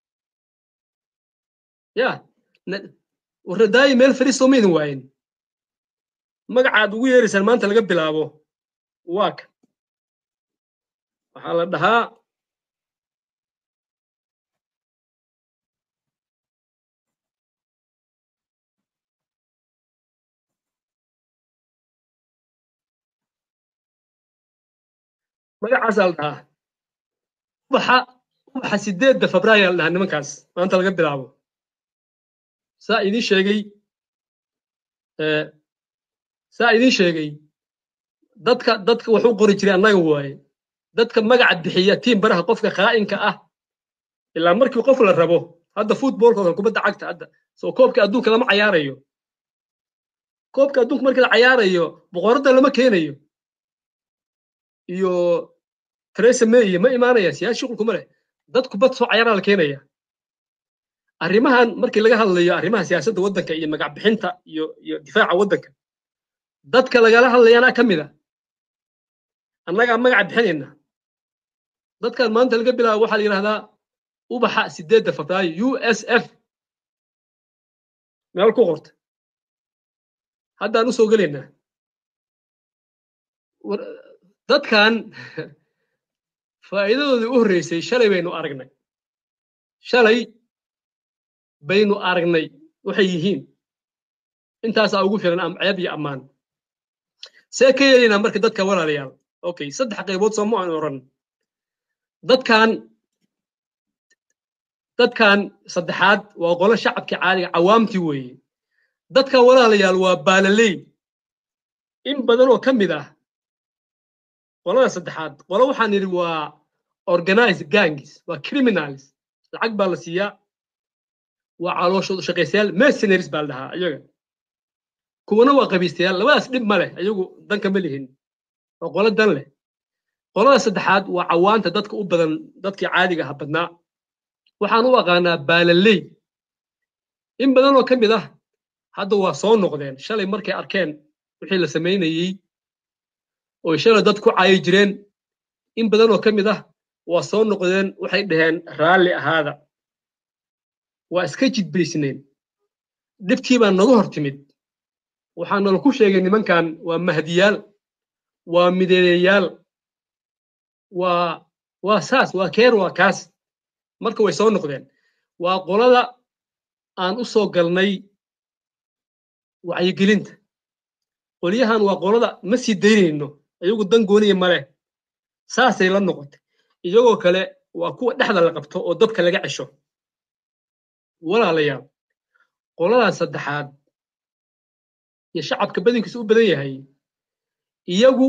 ya warnadaayi meel fariistoo maydin waayin magacaad ugu yeeraysaan maanta laga bilaabo waa ka waxaa la dhahaa magacaasaa la dhahaa ubaxa ubaxa sideedda febraayo la dhahaa nimankaas maanta laga bilaabo saa idiin sheegay saa idiin sheegay dadka dadka wax u qori jiray annaga waaye dadka magaca bixiya tiim baraha qofka khaa'inka ah ilaa markii qof la rabo hadda footballkoodan kubadda cagta hadda soo koobka adduunka lama cayaarayo koobka adduunka markii la cayaarayo boqoradda lama keenayo iyo Theresa May iyo ma imaanaya siyaasi shuqul kuma leh dad kubad soo cayaaraa la keenaya arrimahan markii laga hadlayo arrimaha siyaasadda waddanka iyo magac bixinta iyo iyo difaaca waddanka dadka lagala hadlayaana ka mid a annagaa magaca bixinayna dadkan maanta laga bilaabo waxaa la yidhahdaa ubaxa sideedda febraayo u s f meel ku qorta haddaan u soo gelaynaa dadkan faa'iidadoodii u horreysay shalay baynu aragnay shalay baynu aragnay waxay yihiin intaasaa ugu filan ceeb iyo ammaan see ka yeelaynaa marka dadka walaalayaal okay saddex qaybood soo ma aan oran dadkan dadkan saddexaad waa qolo shacabkii caadiga cawaamtii weeye dadkan walaalayaal waa baalaley in badan oo ka mid ah qolada saddexaad qolo waxaan yidhi waa organized gangs waa criminals lacag baa la siiyaa waa calooshoodu shaqaystayaal mercenaries baa la dhahaa iyaga kuwana waa qabiistayaal labadaas dhib ma leh ayagu danka ma lihin waa qolo dan leh qolada saddexaad waa cawaanta dadka u badan dadkii caadiga aha badnaa waxaan u aqaanaa baalaley in badan oo ka mid ah hadda waa soo noqdeen shalay markay arkeen wixii la samaynayey oo shalay dad ku caayi jireen in badan oo ka mid ah waa soo noqdeen waxay dhaheen raalli ahaada waa iska jidbaysneen dhibtii baa naga hor timid waxaa nala ku sheegay nimankan waa mahdiyaal waa mideeyayaal waa waa saas waa keer waa kaas marka way soo noqdeen waa qolada aan u soo galnay wacyigelinta qolyahan waa qolada ma sii daynayno iyagu dan gooniya ma leh saasay la noqotay iyagoo kale waa kuwa dhexda la qabto oo dabka laga cesho walaalayaal qoladan saddexaad iyo shacabka badankiisa u badan yahay iyagu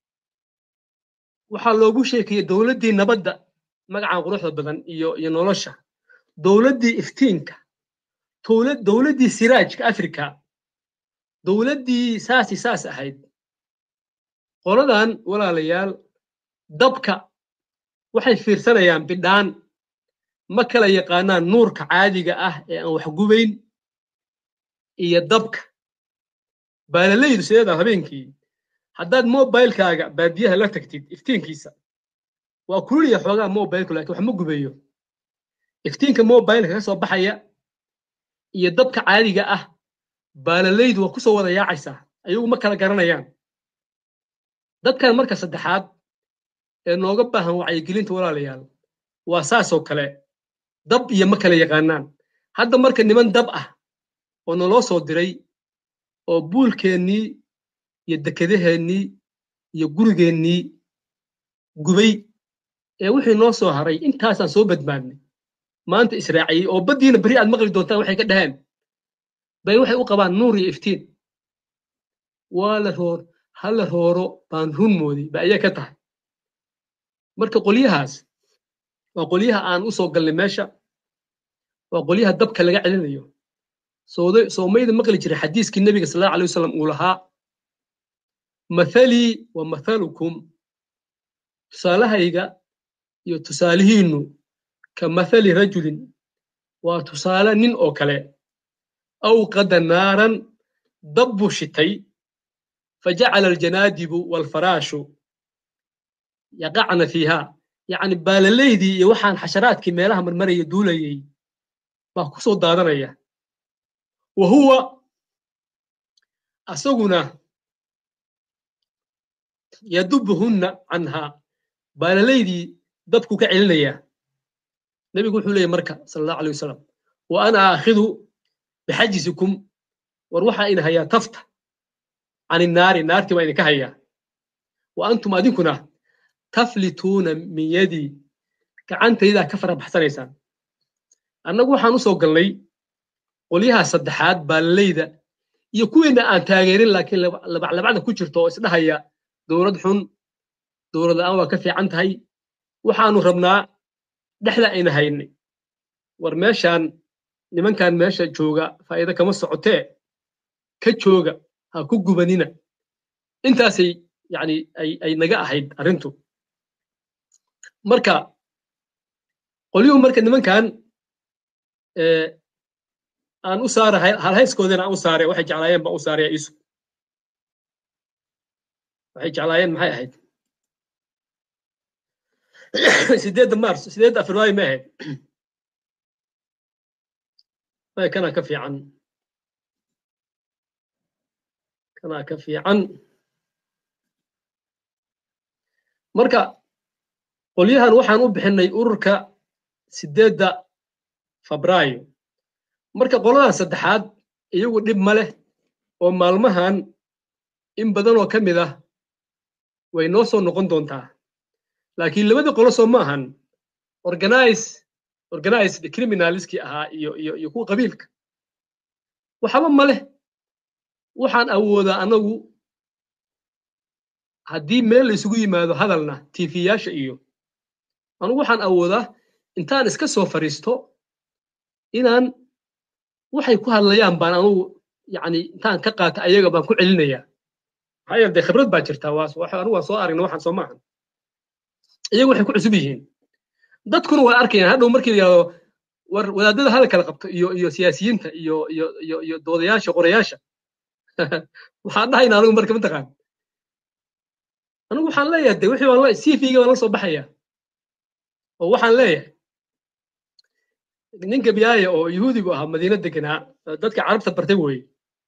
waxaa loogu sheekayey dowladdii nabadda magacan quruxda badan iyo iyo nolosha dowladdii iftiinka dowladdii siraajka afrika dowladdii saasi saas ahayd qoladan walaalayaal dabka waxay fiirsanayaan bidhaan ma kala yaqaanaan nuurka caadiga ah ee aan wax gubayn iyo dabka baalalaydu sideeda habeenkii haddaad mobilekaaga baadiyaha la tagtid iftiinkiisa waa kululya xoogaa mobilku laakiin wax ma gubayo iftiinka mobileka ka soo baxaya iyo dabka caadiga ah baalalaydu waa ku soo wada yaacaysaa ayagu ma kala garanayaan dadkan marka saddexaad ee nooga baahan wacyigelinta walaalayaal waa saasoo kale dab iyo ma kala yaqaanaan hadda marka niman dab ah oo naloo soo diray oo buulkeennii iyo dekedaheennii iyo gurigeennii gubay ee wixii noo soo haray intaasaan soo badbaadnay maanta israaciyey oo baddiina beri aad maqli doontaan waxay ka dhaheen bay waxay u qabaan nuur iyo iftiin waa la roor ha la rooro baan run mooday ba ayaa ka tahay marka qolyahaas waa qolyaha aan u soo galnay meesha waa qolyaha dabka laga celinayo soomayda maqli jiray xadiiskii nebiga sal allahu alay wasalam uu lahaa mathalii wa mathalukum tusaalahayga iyo tusaalihiinnu ka mathali rajulin waa tusaale nin oo kale awqada naaran dab buu shitay fajacala aljanaadibu waalfaraashu yaqacna fiiha yacni baalalaydii iyo waxaan xasharaadkii meelaha marmaraya duulayay baa ku soo daadanaya wa huwa asaguna yadubuhunna canhaa baalalaydii dabku ka celinaya nebigu wuxuu leeyay marka sala allahu alay wasalam wa ana aakhidu bixajisikum war waxaa ina hayaa tafta can innaari naartii baa idinka hayaa wa antum adinkuna taflituuna min yadii gacantaydaa ka fara baxsanaysaan annagu waxaan u soo galnay qolyaha saddexaad baalalayda iyo kuwiina aan taageerin laakiin labaclabacda ku jirto oo isdhahaya dowlad xun dowlad la'aan waa ka fiican tahay waxaanu rabnaa dhexda ayna haynay war meeshaan nimankan meesha jooga faa'iido kama socotee ka jooga ha ku gubanina intaasay yani ay naga ahayd arrintu marka qolyuhu marka nimankan aan u saara halhayskoodina aan u saare waxay jeclaayeen baan u saaraya isu waxay jeclaayeen maxay ahayd sideedda mars sideedda afrilaayo ma ahayd maya kanaa ka fiican kanaa ka fiican marka qolyahan waxaan u bixinay ururka sideedda febraayo marka qoladan saddexaad iyagu dhib ma leh oo maalmahan in badan oo ka mid ah way noo soo noqon doontaa laakiin labadii qolo soo ma ahan organize organized criminalskii ahaa iyo iyo iyo kuwa qabiilka waxba ma leh waxaan awoodaa anagu haddii meel la isugu yimaado hadalna tiifiyaasha iyo anugu waxaan awoodaa intaan iska soo fariisto inaan waxay ku hadlayaan baan anugu yani intaan ka qaata ayaga baan ku celinayaa maxaa yeele dee khibrad baa jirta anigu waan soo aragna waxaan soo maahan iyagu waxay ku cusub yihiin dadkuna waa arkayaan hadhow markii la yidhahdo war wadaadada hala kala qabto iyo iyo siyaasiyiinta iyo iyo iyo iyo doodayaasha qorayaasha waxaan dhahayna anigu marka mataqaan anigu waxaan leeyahay de wixii waan cv-ga baan la soo baxaya oo waxaan leeyahay nin gabiyaaya oo yahuudigu ahaa madiina deganaa dadka carabta bartay weeye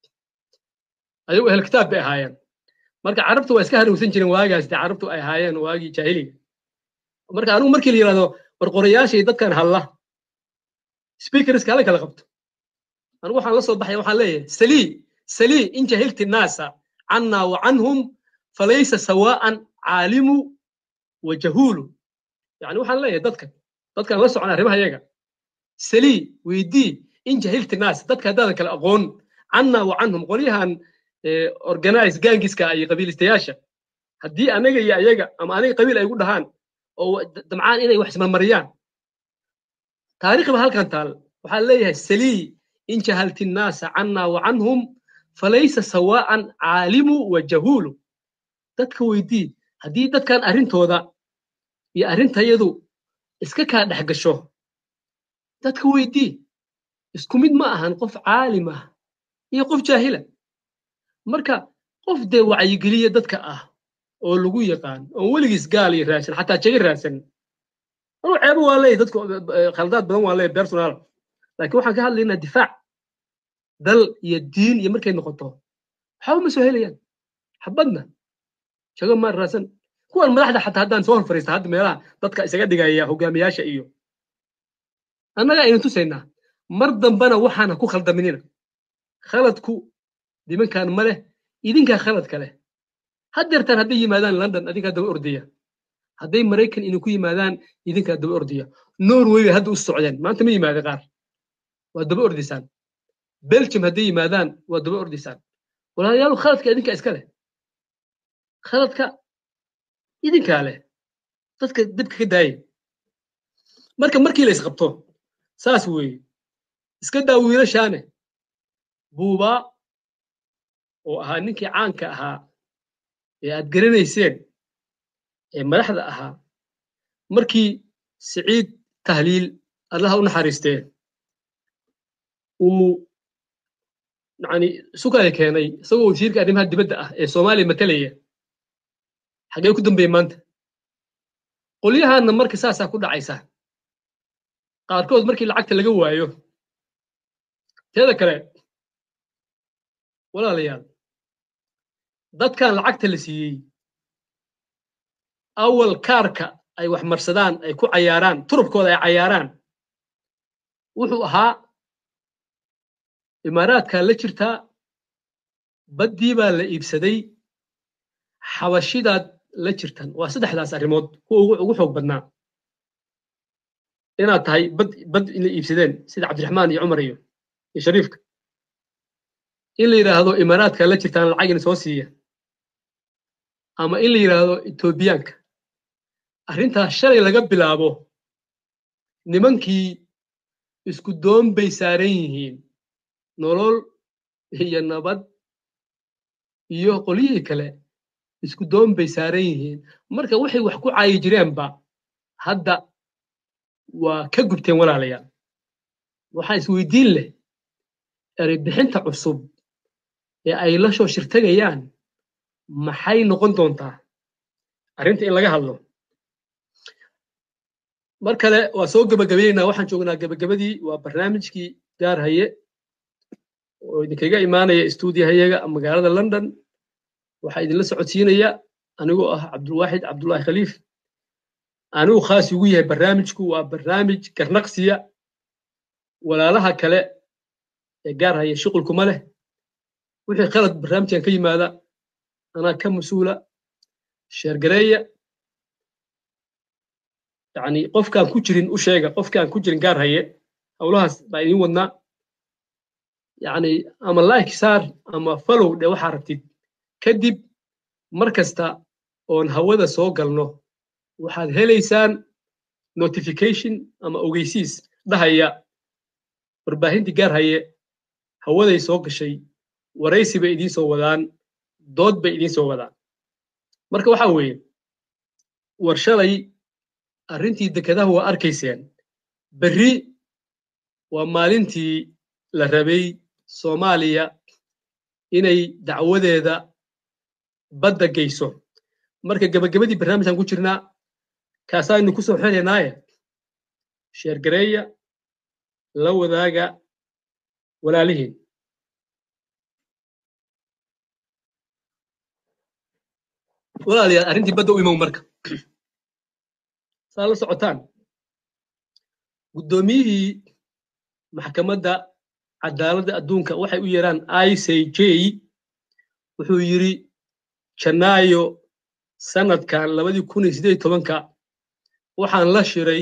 ayagu ehel kitaab bay ahaayeen marka carabtu waa iska hanuunsan jireen waagaas de carabtu ay ahaayeen waagii jaahiliga marka anigu markii la yidhahdo war qorayaashay dadkan hadla speakerska hala kala qabto anigu waxaan la soo baxaya waxaan leeyahay salii salii in jahilti naasa canna wa canhum falaysa sawaa'an caalimu wa jahuulu yani waxaan leeyahay dadkan dadkan la socon arrimaha yaga salii weydii in jahilti naas dadka haddaadan kala aqoon canna wa canhum qolyahan organize gaangiska iyo qabiilistayaasha haddii anaga iyo ayaga ama aniga qabiil ay gu dhahaan oo damcaan inay wax ismarmariyaan taariikh ba halkan taal waxaa leeyahay salii in jahalti nnaasa canna wa canhum falaysa sawaa'an caalimu wa jahuulu dadka weydii haddii dadkan arrintooda iyo arrintayadu iska kaa dhex gasho dadka weydii isku mid ma ahan qof caalim ah iyo qof jaahila marka qof dee wacyigeliya dadka ah oo lagu yaqaan oo weligiis gaal iyo raadsan xataa jaga raadsan anuu ceebo waa leeyahy dadku khaldaad badan waa leeyahy personal laakiin waxaan ka hadlaynaa difaac dal iyo diin iyo markay noqoto waxba ma soo helayaan xabadna jago maan raadsan kuwan madaxda xataa haddaan soo hor fariista hadda meelaha dadka isaga dhigaya hogaamiyaasha iyo annaga aynu tusaynaa mar dambana waxaana ku khaldaminina khaladku nimankan ma leh idinkaa khaladka leh haddeertaan hadday yimaadaan london adinkaa daba ordaya hadday maraykan idinku yimaadaan idinkaa daba ordaya norway bay hadda u socdeen maanta ma yimaada qaar waa daba ordaysaan belgium hadday yimaadaan waa daba ordaysaan walaalayaalu khaladka idinkaa iska leh khaladka idinkaa leh dadka dibka ka daaya marka markii la isqabto saas weeye iska daa wiilashaane buubaa oo ahaa ninkii caanka ahaa ee aad garanayseen ee madaxda ahaa markii siciid tahliil allaha u naxariistee uu yani sukaya keenay isagoo wasiirka arrimaha dibadda ah ee soomaaliya matalaya xagee ku dambeeye maanta qolyahaanna marka saasaa ku dhacaysa qaarkood markii lacagta laga waayo teeda kale walaalayaal dadkan lacagta la siiyey awal kaarka ay wax marsadaan ay ku cayaaraan turubkooda ay cayaaraan wuxuu ahaa imaaraadkaa la jirtaa baddii baa la iibsaday xabashidaad la jirtan waa saddexdaas arrimood kuwa ugu xoog badnaa inaad tahay bad bad inay iibsadeen sida cabdiraxmaan iyo cumar iyo iyo shariifka in la yidhaahdo imaaraadkaa la jirtaan lacagina soo siiya ama in la yidhaahdo etoobiyaanka arrintaas shalay laga bilaabo nimankii isku doon bay saaran yihiin nolol iyo nabad iyo qolyihii kale isku doon bay saaran yihiin marka waxay wax ku caayi jireenba hadda waa ka gubteen walaalayaal waxaa isweydiin leh ereybixinta cusub ee ay la soo shirtagayaan maxay noqon doontaa arrinta in laga hadlo mar kale waa soo gebagabaynaynaa waxaan joognaa gebagabadii waa barnaamijkii gaar haye oo idinkaga imaanaya stuudiyahayaga magaalada london waxaa idinla socodsiinaya anigoo ah cabdulwaaxid cabdullaahi khaliif anigu khaas ugu yahay barnaamijku waa barnaamij garnaqsiya walaalaha kale ee gaar haya shuqulkuma leh wixii qalad barnaamijkan ka yimaada anaa ka mas-uula sheergareeya yani qofkaan ku jirin u sheega qofkaan ku jirin gaar haye howlahaas baa idiin wadnaa yani ama like saar ama follow dhe waxaa rabtid kadib mar kasta oon hawada soo galno waxaad helaysaan notification ama ogeysiis dhahaya warbaahintii gaar haye hawaday soo gashay waraysi bay idiin soo wadaan dood bay idiin soo wadaan marka waxaa weeye war shalay arrintii dekedaha waa arkayseen berri waa maalintii la rabay soomaaliya inay dacwadeeda badda geyso marka gebagabadii barnaamijkan ku jirnaa kaasaynu ku soo xelaynaaye sheergareeya la wadaaga walaalihiin walaalayaal arrintii badda u imow marka saa la socotaan guddoomiyihii maxkamadda cadaaladda adduunka waxay u yeeraan i c j wuxuu yidhi janaayo sanadkan labadii kun iyo siddeed tobanka waxaan la shiray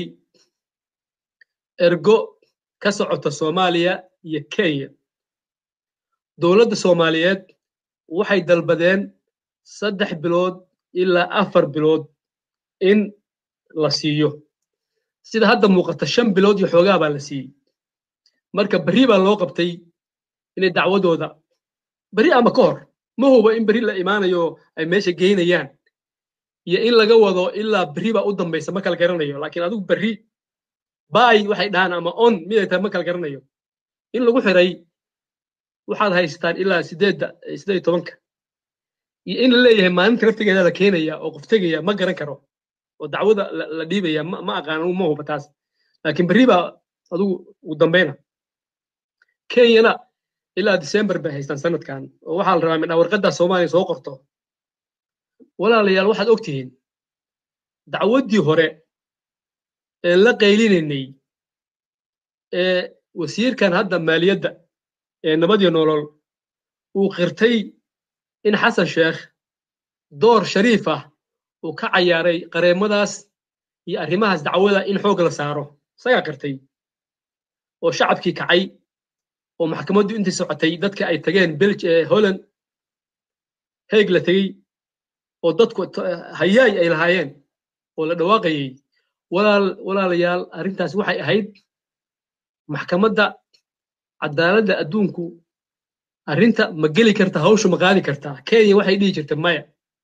ergo ka socota soomaaliya iyo kenya dowladda soomaaliyeed waxay dalbadeen saddex bilood ilaa afar bilood in la siiyo sida hadda muuqata shan bilood iyo xoogaa baa la siiyey marka berri baa loo qabtay inay dacwadooda berri ama ka hor ma huba in berri la imaanayo ay meesha geynayaan iyo in laga wado ilaa berri baa u dambaysa ma kala garanayo laakiin adigu berri baay waxay dhahaan ama on miday tahay ma kala garanayo in lagu xiray waxaad haystaan ilaa sideedda sideed tobanka iyo in la leeyahay maalinta naftigeeda la keenaya oo qof tegaya ma garan karo oo dacwada la dhiibaya ma aqaan ma huba taas laakiin berri baa adigu ugu dambeyna kenyana ilaa december bay haystaan sanadkan oo waxaa la rabaa midhaa warqaddaa soomaaliya soo qorto walaalayaal waxaad og tihiin dacwaddii hore ee la qaylinaynay ee wasiirkan hadda maaliyadda ee nabadiyo nolol uu qirtay in xasan sheekh door shariif ah uu ka cayaaray qareemadaas iyo arrimahaas dacwada in xoog la saaro isagaa qirtay oo shacabkii kacay oo maxkamaddu intii socotay dadka ay tageen belg holland heeg la tegey oo dadku hayaay ay lahaayeen oo la dhawaaqayey walaalayaal arrintaas waxay ahayd maxkamadda cadaaladda adduunku arrinta ma geli karta hawshu ma qaadi kartaa kenya waxay dhihi jirta maya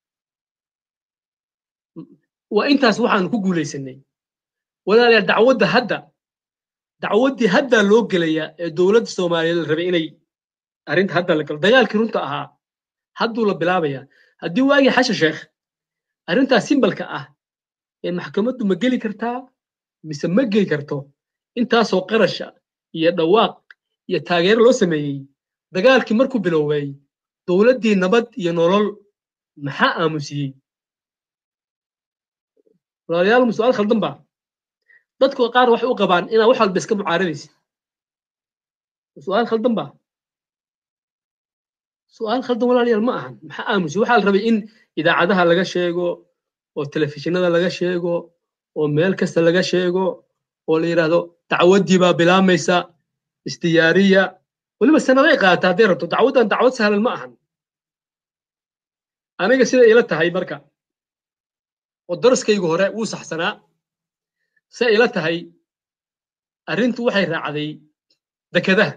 waa intaas waxaanu ku guulaysanay walaalayaal dacwadda hadda dacwaddii haddaa loo gelayaa ee dowladda soomaaliyeed la rabay inay arrinta hadda la galo dagaalkii runta ahaa hadduu la bilaabayaa haddii waagii xasha sheekh arrintaas simbalka ah ee maxkamaddu ma geli kartaa mise ma geli karto intaasoo qarasha iyo dhawaaq iyo taageero loo sameeyey dagaalkii markuu bilowday dowladdii nabad iyo nolol maxaa aamusiyey walaalayaal mu su'aal khaldan baa dadku qaar waxay u qabaan inaa wax walba iska mucaaradaysa su'aal khaldan baa su'aal khaldan walaalayaal ma ahan maxaa aamusiyey waxaa la rabay in idaacadaha laga sheego oo telefishinada laga sheego oo meel kasta laga sheego oo la yidhaahdo dacwaddii baa bilaamaysa isdiyaariya weliba sanaday qaata hadday rabto dacwaddan dacwad sahlan ma ahan aniga sida ila tahay marka oo daraskaygu hore wuu saxsanaa se ila tahay arrintu waxay raacday dekadaha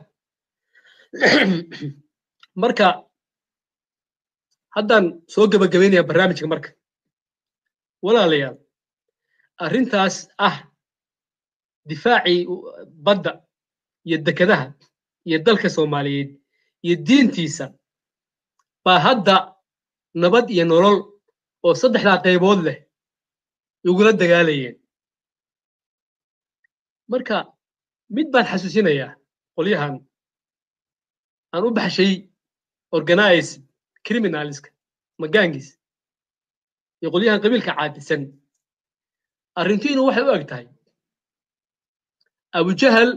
marka haddaan soo gebagabaynayaa barnaamijka marka walaalayaal arrintaas ah difaacii badda iyo dekadaha iyo dalka soomaaliyeed iyo diintiisa baa hadda nabad iyo nolol oo saddexdaa qaybood leh igula dagaalayeen marka mid baan xasuusinayaa qolyahan aan u baxshay organize criminalska magaangiis iyo qolyahan qabiilka caadisan arrintiinu waxay u eg tahay abujahal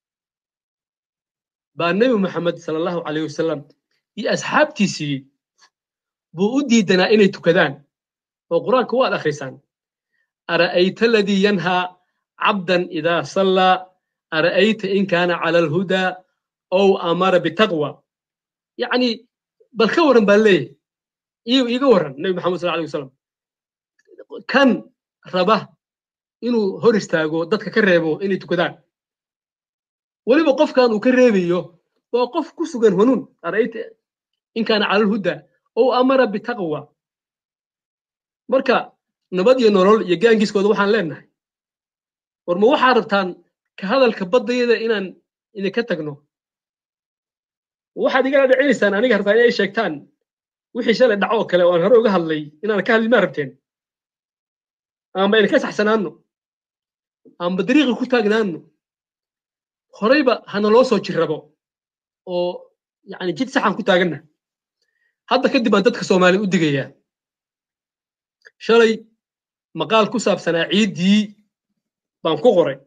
baa nebi moxamed sala allahu calayh wasalam iyo asxaabtiisii buu u diidanaa inay tukadaan oo qur-aanka waad akhrisaan ara'ayta aladii yanhaa cabdan idaa sallaa ara'ayta in kaana cala alhudaa ow amara bitaqwa yacni bal ka warran baan leeyahay iiga warran nebi maxamed sal alay wasalam kan raba inuu hor istaago dadka ka reebo inay tukadaan weliba qofkan uu ka reebayo waa qof ku sugan hanuun ara'ayta in kaana cala alhudaa ow amara bitaqwa marka nabad iyo nolol iyo gaangiiskooda waxaan leenahay war ma waxaa rabtaan ka hadalka baddayada inaan idinka tagno waxaad igala dhicinaysaan aniga rabtaan inay sheegtaan wixii shalay dhaco oo kale oo aan hore uga hadlay inaan ka hadlin maa rabteen amba idinka saxsanaanno amba dariiqi ku taagnaanno horeyba hana loo soo jirrabo oo yani jid saxan ku taaganna hadda kadib baan dadka soomaaliya u digayaa shalay maqaal ku saabsanaa ciiddii baan ku qoray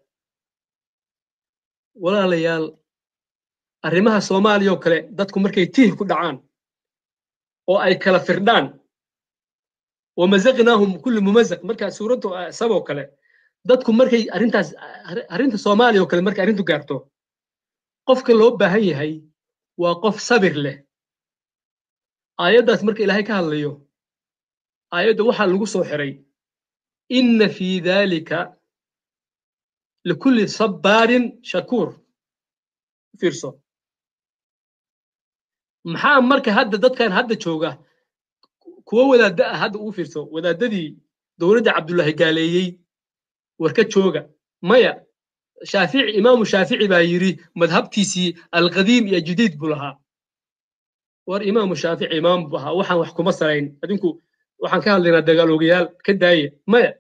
walaalayaal arrimaha soomaaliya oo kale dadku markay tiih ku dhacaan oo ay kala firdhaan wamazaqnaahum kulli mumazaq marka suuraddu saboo kale dadku markay arrintaas arrinta soomaaliya oo kale markay arrintu gaarto qofka loo baahan yahay waa qof sabir leh aayaddaas marka ilaahay ka hadlayo aayadda waxaa lagu soo xiray inna fii daalika likulli sabbaarin shakuur fiirso maxaa marka hadda dadkan hadda jooga kuwo wadaadda ah hadda ugu fiirso wadaaddadii dowladda cabdullaahi gaaleeyey warka jooga maya shaafici imaamu shaafici baa yidhi madhabtiisii alqadiim iyo jadiid buu lahaa war imaamu shaafici imaam buu ahaa waxaan wax kuma salayn adinku waxaan ka hadlaynaa dagaaloogayaal ka daaya maya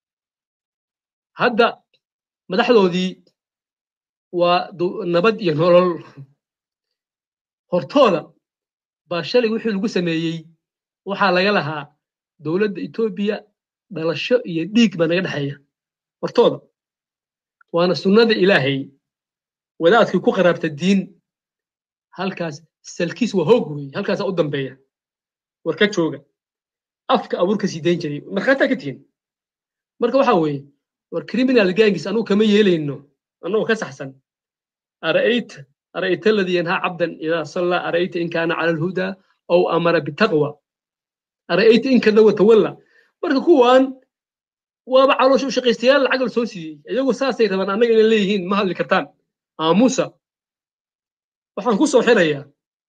hadda madaxdoodii waa nabad iyo nolol hortooda baa shalay wixii lagu sameeyey waxaa laga lahaa dowladda etoobiya dhalasho iyo dhiig baa naga dhexeeya hortooda waana sunnada ilaahay wadaadkii ku qaraabta diin halkaas salkiis waa hoog weeye halkaasaa u dambeeya war ka jooga afka abuurka sii dayn jiray markhaataa ka tihin marka waxaa weeye war criminal gangis anugu kama yeelayno annagoo ka saxsan ara'ayta ara'ayta alladii yanhaa cabdan idaa sallaa ara'ayta in kaana cala alhudaa aw amara bitaqwa ara'ayta in kada watawalla marka kuwaan waaba caloosha u shaqaystayaal lacag la soo siiyey iyagoo saasay rabaan annaga inay leeyihiin ma hadli kartaan aamusa waxaan ku soo xirayaa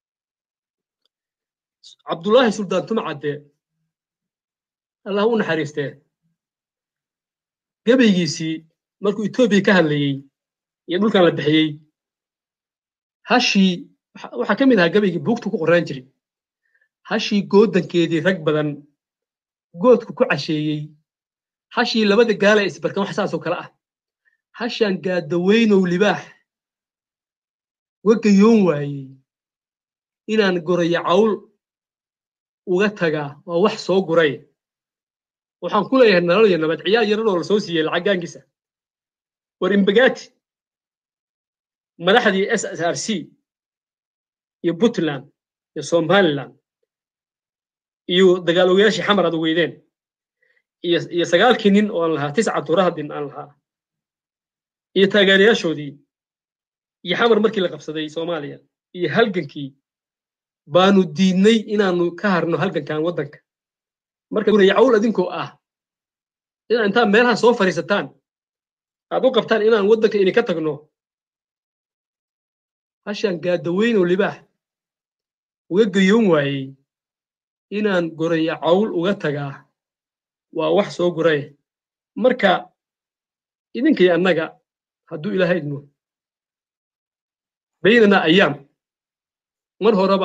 cabdullaahi suldaan tumcadde allah u naxariistee gabaygiisii markuu etoobiya ka hadlayey iyo dhulkan la bixiyey hashii waxaa ka mid ahaa gabaygii buugtu ku qoraan jiray hashii goodankeedii rag badan goodku ku casheeyey hashii labada gaala isbarkan wax saasoo kale ah hashaan gaadaweynow libaax wagayoon waayey inaan goraya cawl uga tagaa waa wax soo guray waxaan ku leeyahay nolol iyo nabad ciyaar yaradoo la soo siiyey lacaggaankiisa war imbagaati madaxdii s s r c iyo puntland iyo somaliland iyo dagaal ogayaashii xamar aad weydeen iyo sagaalkii nin oo aan lahaa tiscatu rahdin aan lahaa iyo taageerayaashoodii iyo xamar markii la qabsaday soomaaliya iyo halgankii baanu diidnay inaanu ka harno halgankan waddanka marka guraya cawl adinkoo ah inaa intaan meelaha soo fadhiisataan aad u qabtaan inaan waddanka idinka tagno hashaan gaadaweynow libaax uga gayoon waayey inaan goraya cawl uga tagaa waa wax soo guray marka idinkay annaga hadduu ilaahay idmo baynana ayaam mar horeba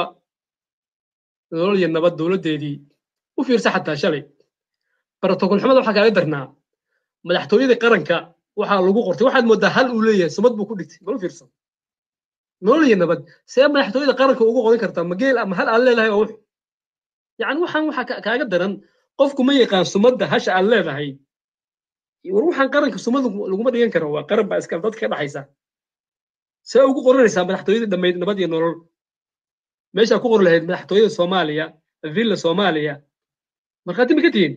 nolol iyo nabad dowladdeedii u fiirsa xataa shalay barotokol xumada waxaa kaaga darnaa madaxtooyadii qaranka waxaa lagu qortay waxaad mooddaa hal uu leeyahay sumad buu ku dhigtay bal u fiirsan nolol iyo nabad see madaxtooyada qaranka ugu qoran kartaa mageel ama hal aad leedahay oo wux yacni waxaan waxaa kaaga daran qofku ma yaqaan sumadda hasha aad leedahay war waxaan qaranka sumad laguma dhigan karo waa qaran baa iskale dadka ka dhaxaysa see ugu qoranaysaa madaxtooyadii dhammayd nabad iyo nolol meeshaa ku qor lahayd madaxtooyada soomaaliya villa soomaaliya markhaati ma ka tihiin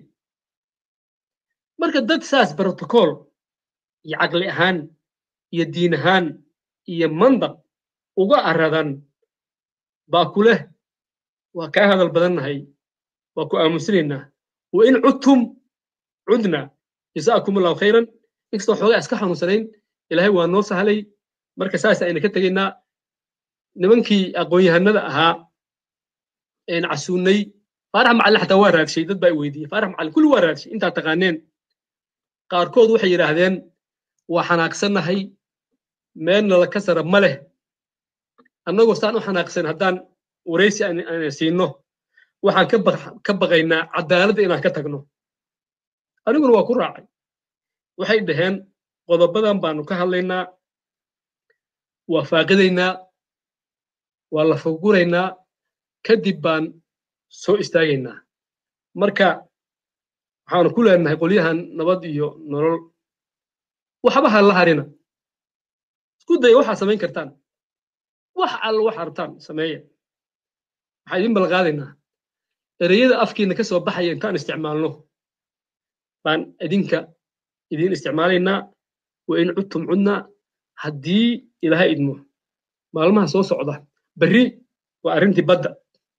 marka dad saas brotocool iyo caqli ahaan iyo diin ahaan iyo mandaq uga aradan baa ku leh waa kaa hadal badannahay waa ku aamusinaynaa wa in cudtum cudna jasaakum allahu khayran inkastoo xoogaa iska xanuunsanayn ilaahay waa noo sahlay marka saas ayna ka tegaynaa nimankii aqoon-yahanada ahaa een casuunay faarax macallin xataa waa raadshay dad baa i weydiiyey faarax macallin kulli waa raadshay intaa taqaaneen qaarkood waxay yidhaahdeen waa xanaaqsannahay meelna la ka sara ma leh annagoo saan u xanaaqsan haddaan waraysi aan siino waxaan ka baqaynaa cadaaladda inaan ka tagno aniguna waa ku raacay waxay dhaheen qodobadan baanu ka hadlaynaa waa faaqidaynaa waa la faguraynaa kadib baan soo istaagaynaa marka waxaanu ku leenahay qolyahan nabad iyo nolol waxba ha la harina isku daya waxaa samayn kartaan wax alla wax arabtaan sameeya waxaa idin balqaadaynaa ereyada afkiina ka soo baxaya intaan isticmaalno baan idinka idiin isticmaalaynaa wa in cudtum cudnaa haddii ilaahay idmo maalmaha soo socda berri waa arrintii badda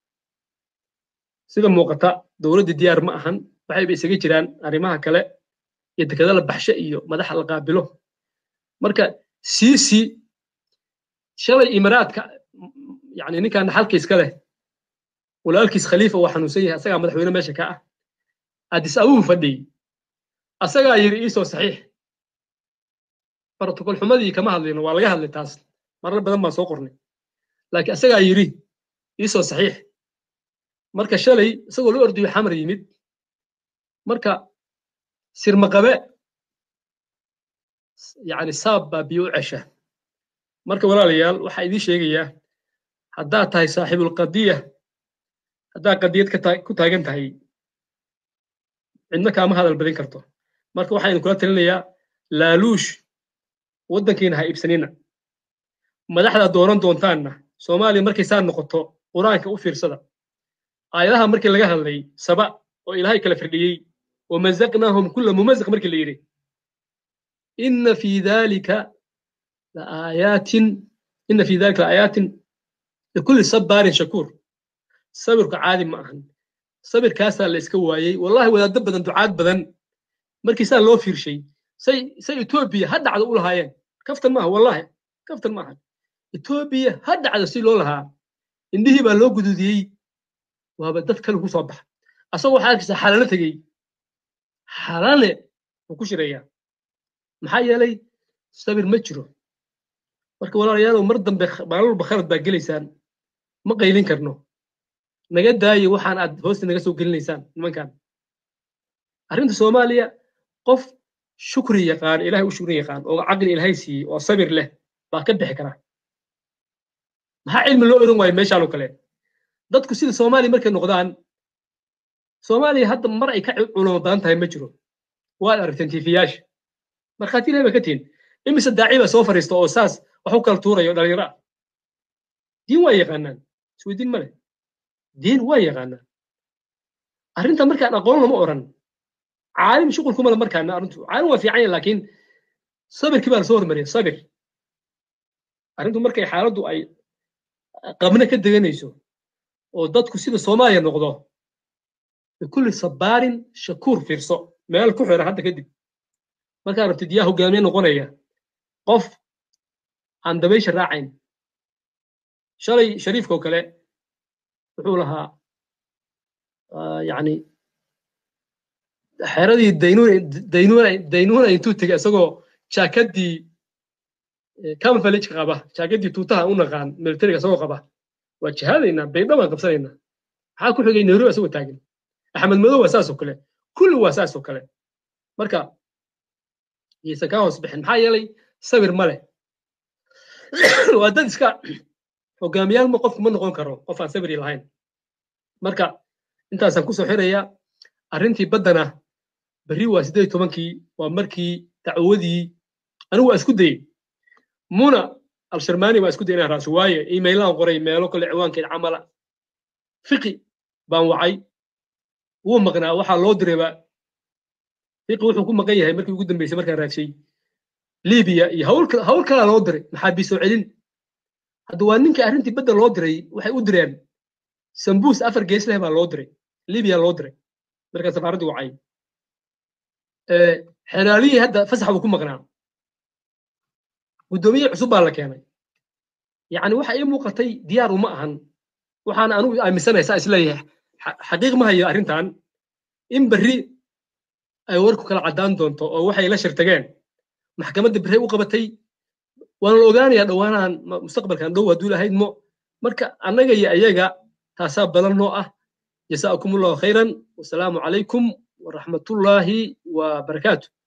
sida muuqata dowladda diyaar ma ahan waxayba isaga jiraan arrimaha kale iyo dekada la baxshe iyo madaxa la qaabilo marka siisi shalay imaraadka yani ninkan xalka iska leh walaalkiis khaliifa waa xanuunsan yahay asagaa madaxweyne meesha ka ah addis abuu fadhiyey asagaa yidhi iisoo saxiix protocol xumadii kama hadlayno waa laga hadlay taas marar badan baan soo qornay laakiin asagaa yidhi iisoo saxiix marka shalay isagoo la ordayo xamar yimid marka sirmaqabe yani saab baa biyo u cesha marka walaalayaal waxaa idiin sheegayaa haddaad tahay saaxiibulqadiya haddaad qadiyad ku taagan tahay cidna kaama hadal badin karto marka waxaa idinkula talinayaa laaluush waddankiina ha iibsanina madaxdaad dooran doontaanna soomaaliya markay saa noqoto qur-aanka u fiirsada aayadaha markii laga hadlay saba oo ilaahay kala firdhiyey wamazaqnaahum kulla mumazaq markii la yidhi inna fii dhalika laayaatin inna fii dhalika laayaatin likulli sabbaarin shakuur sabirku caadi ma ahan sabirkaasaa la iska waayey wallahi wadaaddo badan ducaad badan markii saa loo fiirshay say say etoobiya ha dhacdo u lahaayeen kaftan maaha wallahi kaftan maaha etoobiya ha dhacdo si loo lahaa indhihii baa loo gududiyey waaba dad kale ku soo baxa asagoo waxaa arkaysaa xalale tegey xalale wuu ku shirayaa maxaa yeelay sabir ma jiro marka walaalayaalow mar dambe maalin walba khalad baa gelaysaan ma qaylin karno naga daaye waxaan aad hoosta naga soo gelinaysaan nimankan arrinta soomaaliya qof shukri yaqaan ilahay u shukri yaqaan oo caqli ilahay siiyey oo sabir leh baa ka bixi kara maxaa cilmi loo oran waayo meeshaan oo kale dadku sida soomaaliya markay noqdaan soomaaliya hadda mar ay ka culamo badan tahay ma jiro waad aragteen tiifiyaasha markhaati ilahay baa ka tihin imise daaci baa soo fariista oo saas wax u kala tuurayo dhalinyaro ah diin waa yaqaanaan isweydiin ma leh diin waa yaqaanaan arrinta markaan aqoon lama oran caalim shuqul kuma le markaana arrintu caalim waa fiican yahay laakiin sabirkii baa lasoo hormariyay sabir arrintu markay xaaladdu ay qabna ka deganayso oo dadku sida soomaaliya noqdo bikulli sabaarin shakuur fiirso meel ku xira hadda kadib markaa rabtid yaa hogaamiye noqonaya qof aan dabaysha raacayn shalay shariifka oo kale wuxuu lahaa yani xeradii daynuuna intuu tegay isagoo jaakadii camouflageka qaba jaakadii tuutaha u naqaan militariga isagoo qaba waa jihaadaynaa baydha baan qabsanaynaa maxaa ku xigay nairobi isagoo taagan axmed madow waa saas oo kale kulli waa saas oo kale marka yaysan kaa hoos bixin maxaa yeelay sabir ma leh waa dad iska hogaamiyaal ma qofku ma noqon karo qof aan sabiri lahayn marka intaasaan kusoo xirayaa arrintii baddana berri waa siddeed tobankii waa markii dacwadii anigu waa isku dayey muna alsharmani waa isku dayay inaan raaso waaye emailaan qoray meelo kale ciwaankeed camala fiqi baan wacay wuu maqnaa waxaa loo dirayba fiqi wuxuu ku maqan yahay markii ugu dambeysay markaan raagshay libiya iyo hawl kalaa loo diray maxaabiis soo celin hadda waa ninkii arrintii badda loo diray waxay u direen sambuus afar gees leh baa loo diray libiya loo diray markaa safaaraddii wacay xeraaliyii hadda fasax buu ku maqnaa guddoomiye cusub baa la keenay yacni waxa ii muuqatay diyaar uma ahan waxaana anugu aaminsanaya saa isleeyahay xaqiiq ma hayo arrintan in berri ay warku kala caddaan doonto oo waxay la shirtageen maxkamadda berri u qabatay waana la ogaanayaa dhowaanahan mustaqbalkan dhow hadduu lahayd mo marka annaga iyo ayaga taasaa badan noo ah jasaakum allahu khayran wasalaamu calaykum waraxmatullaahi wabarakaatu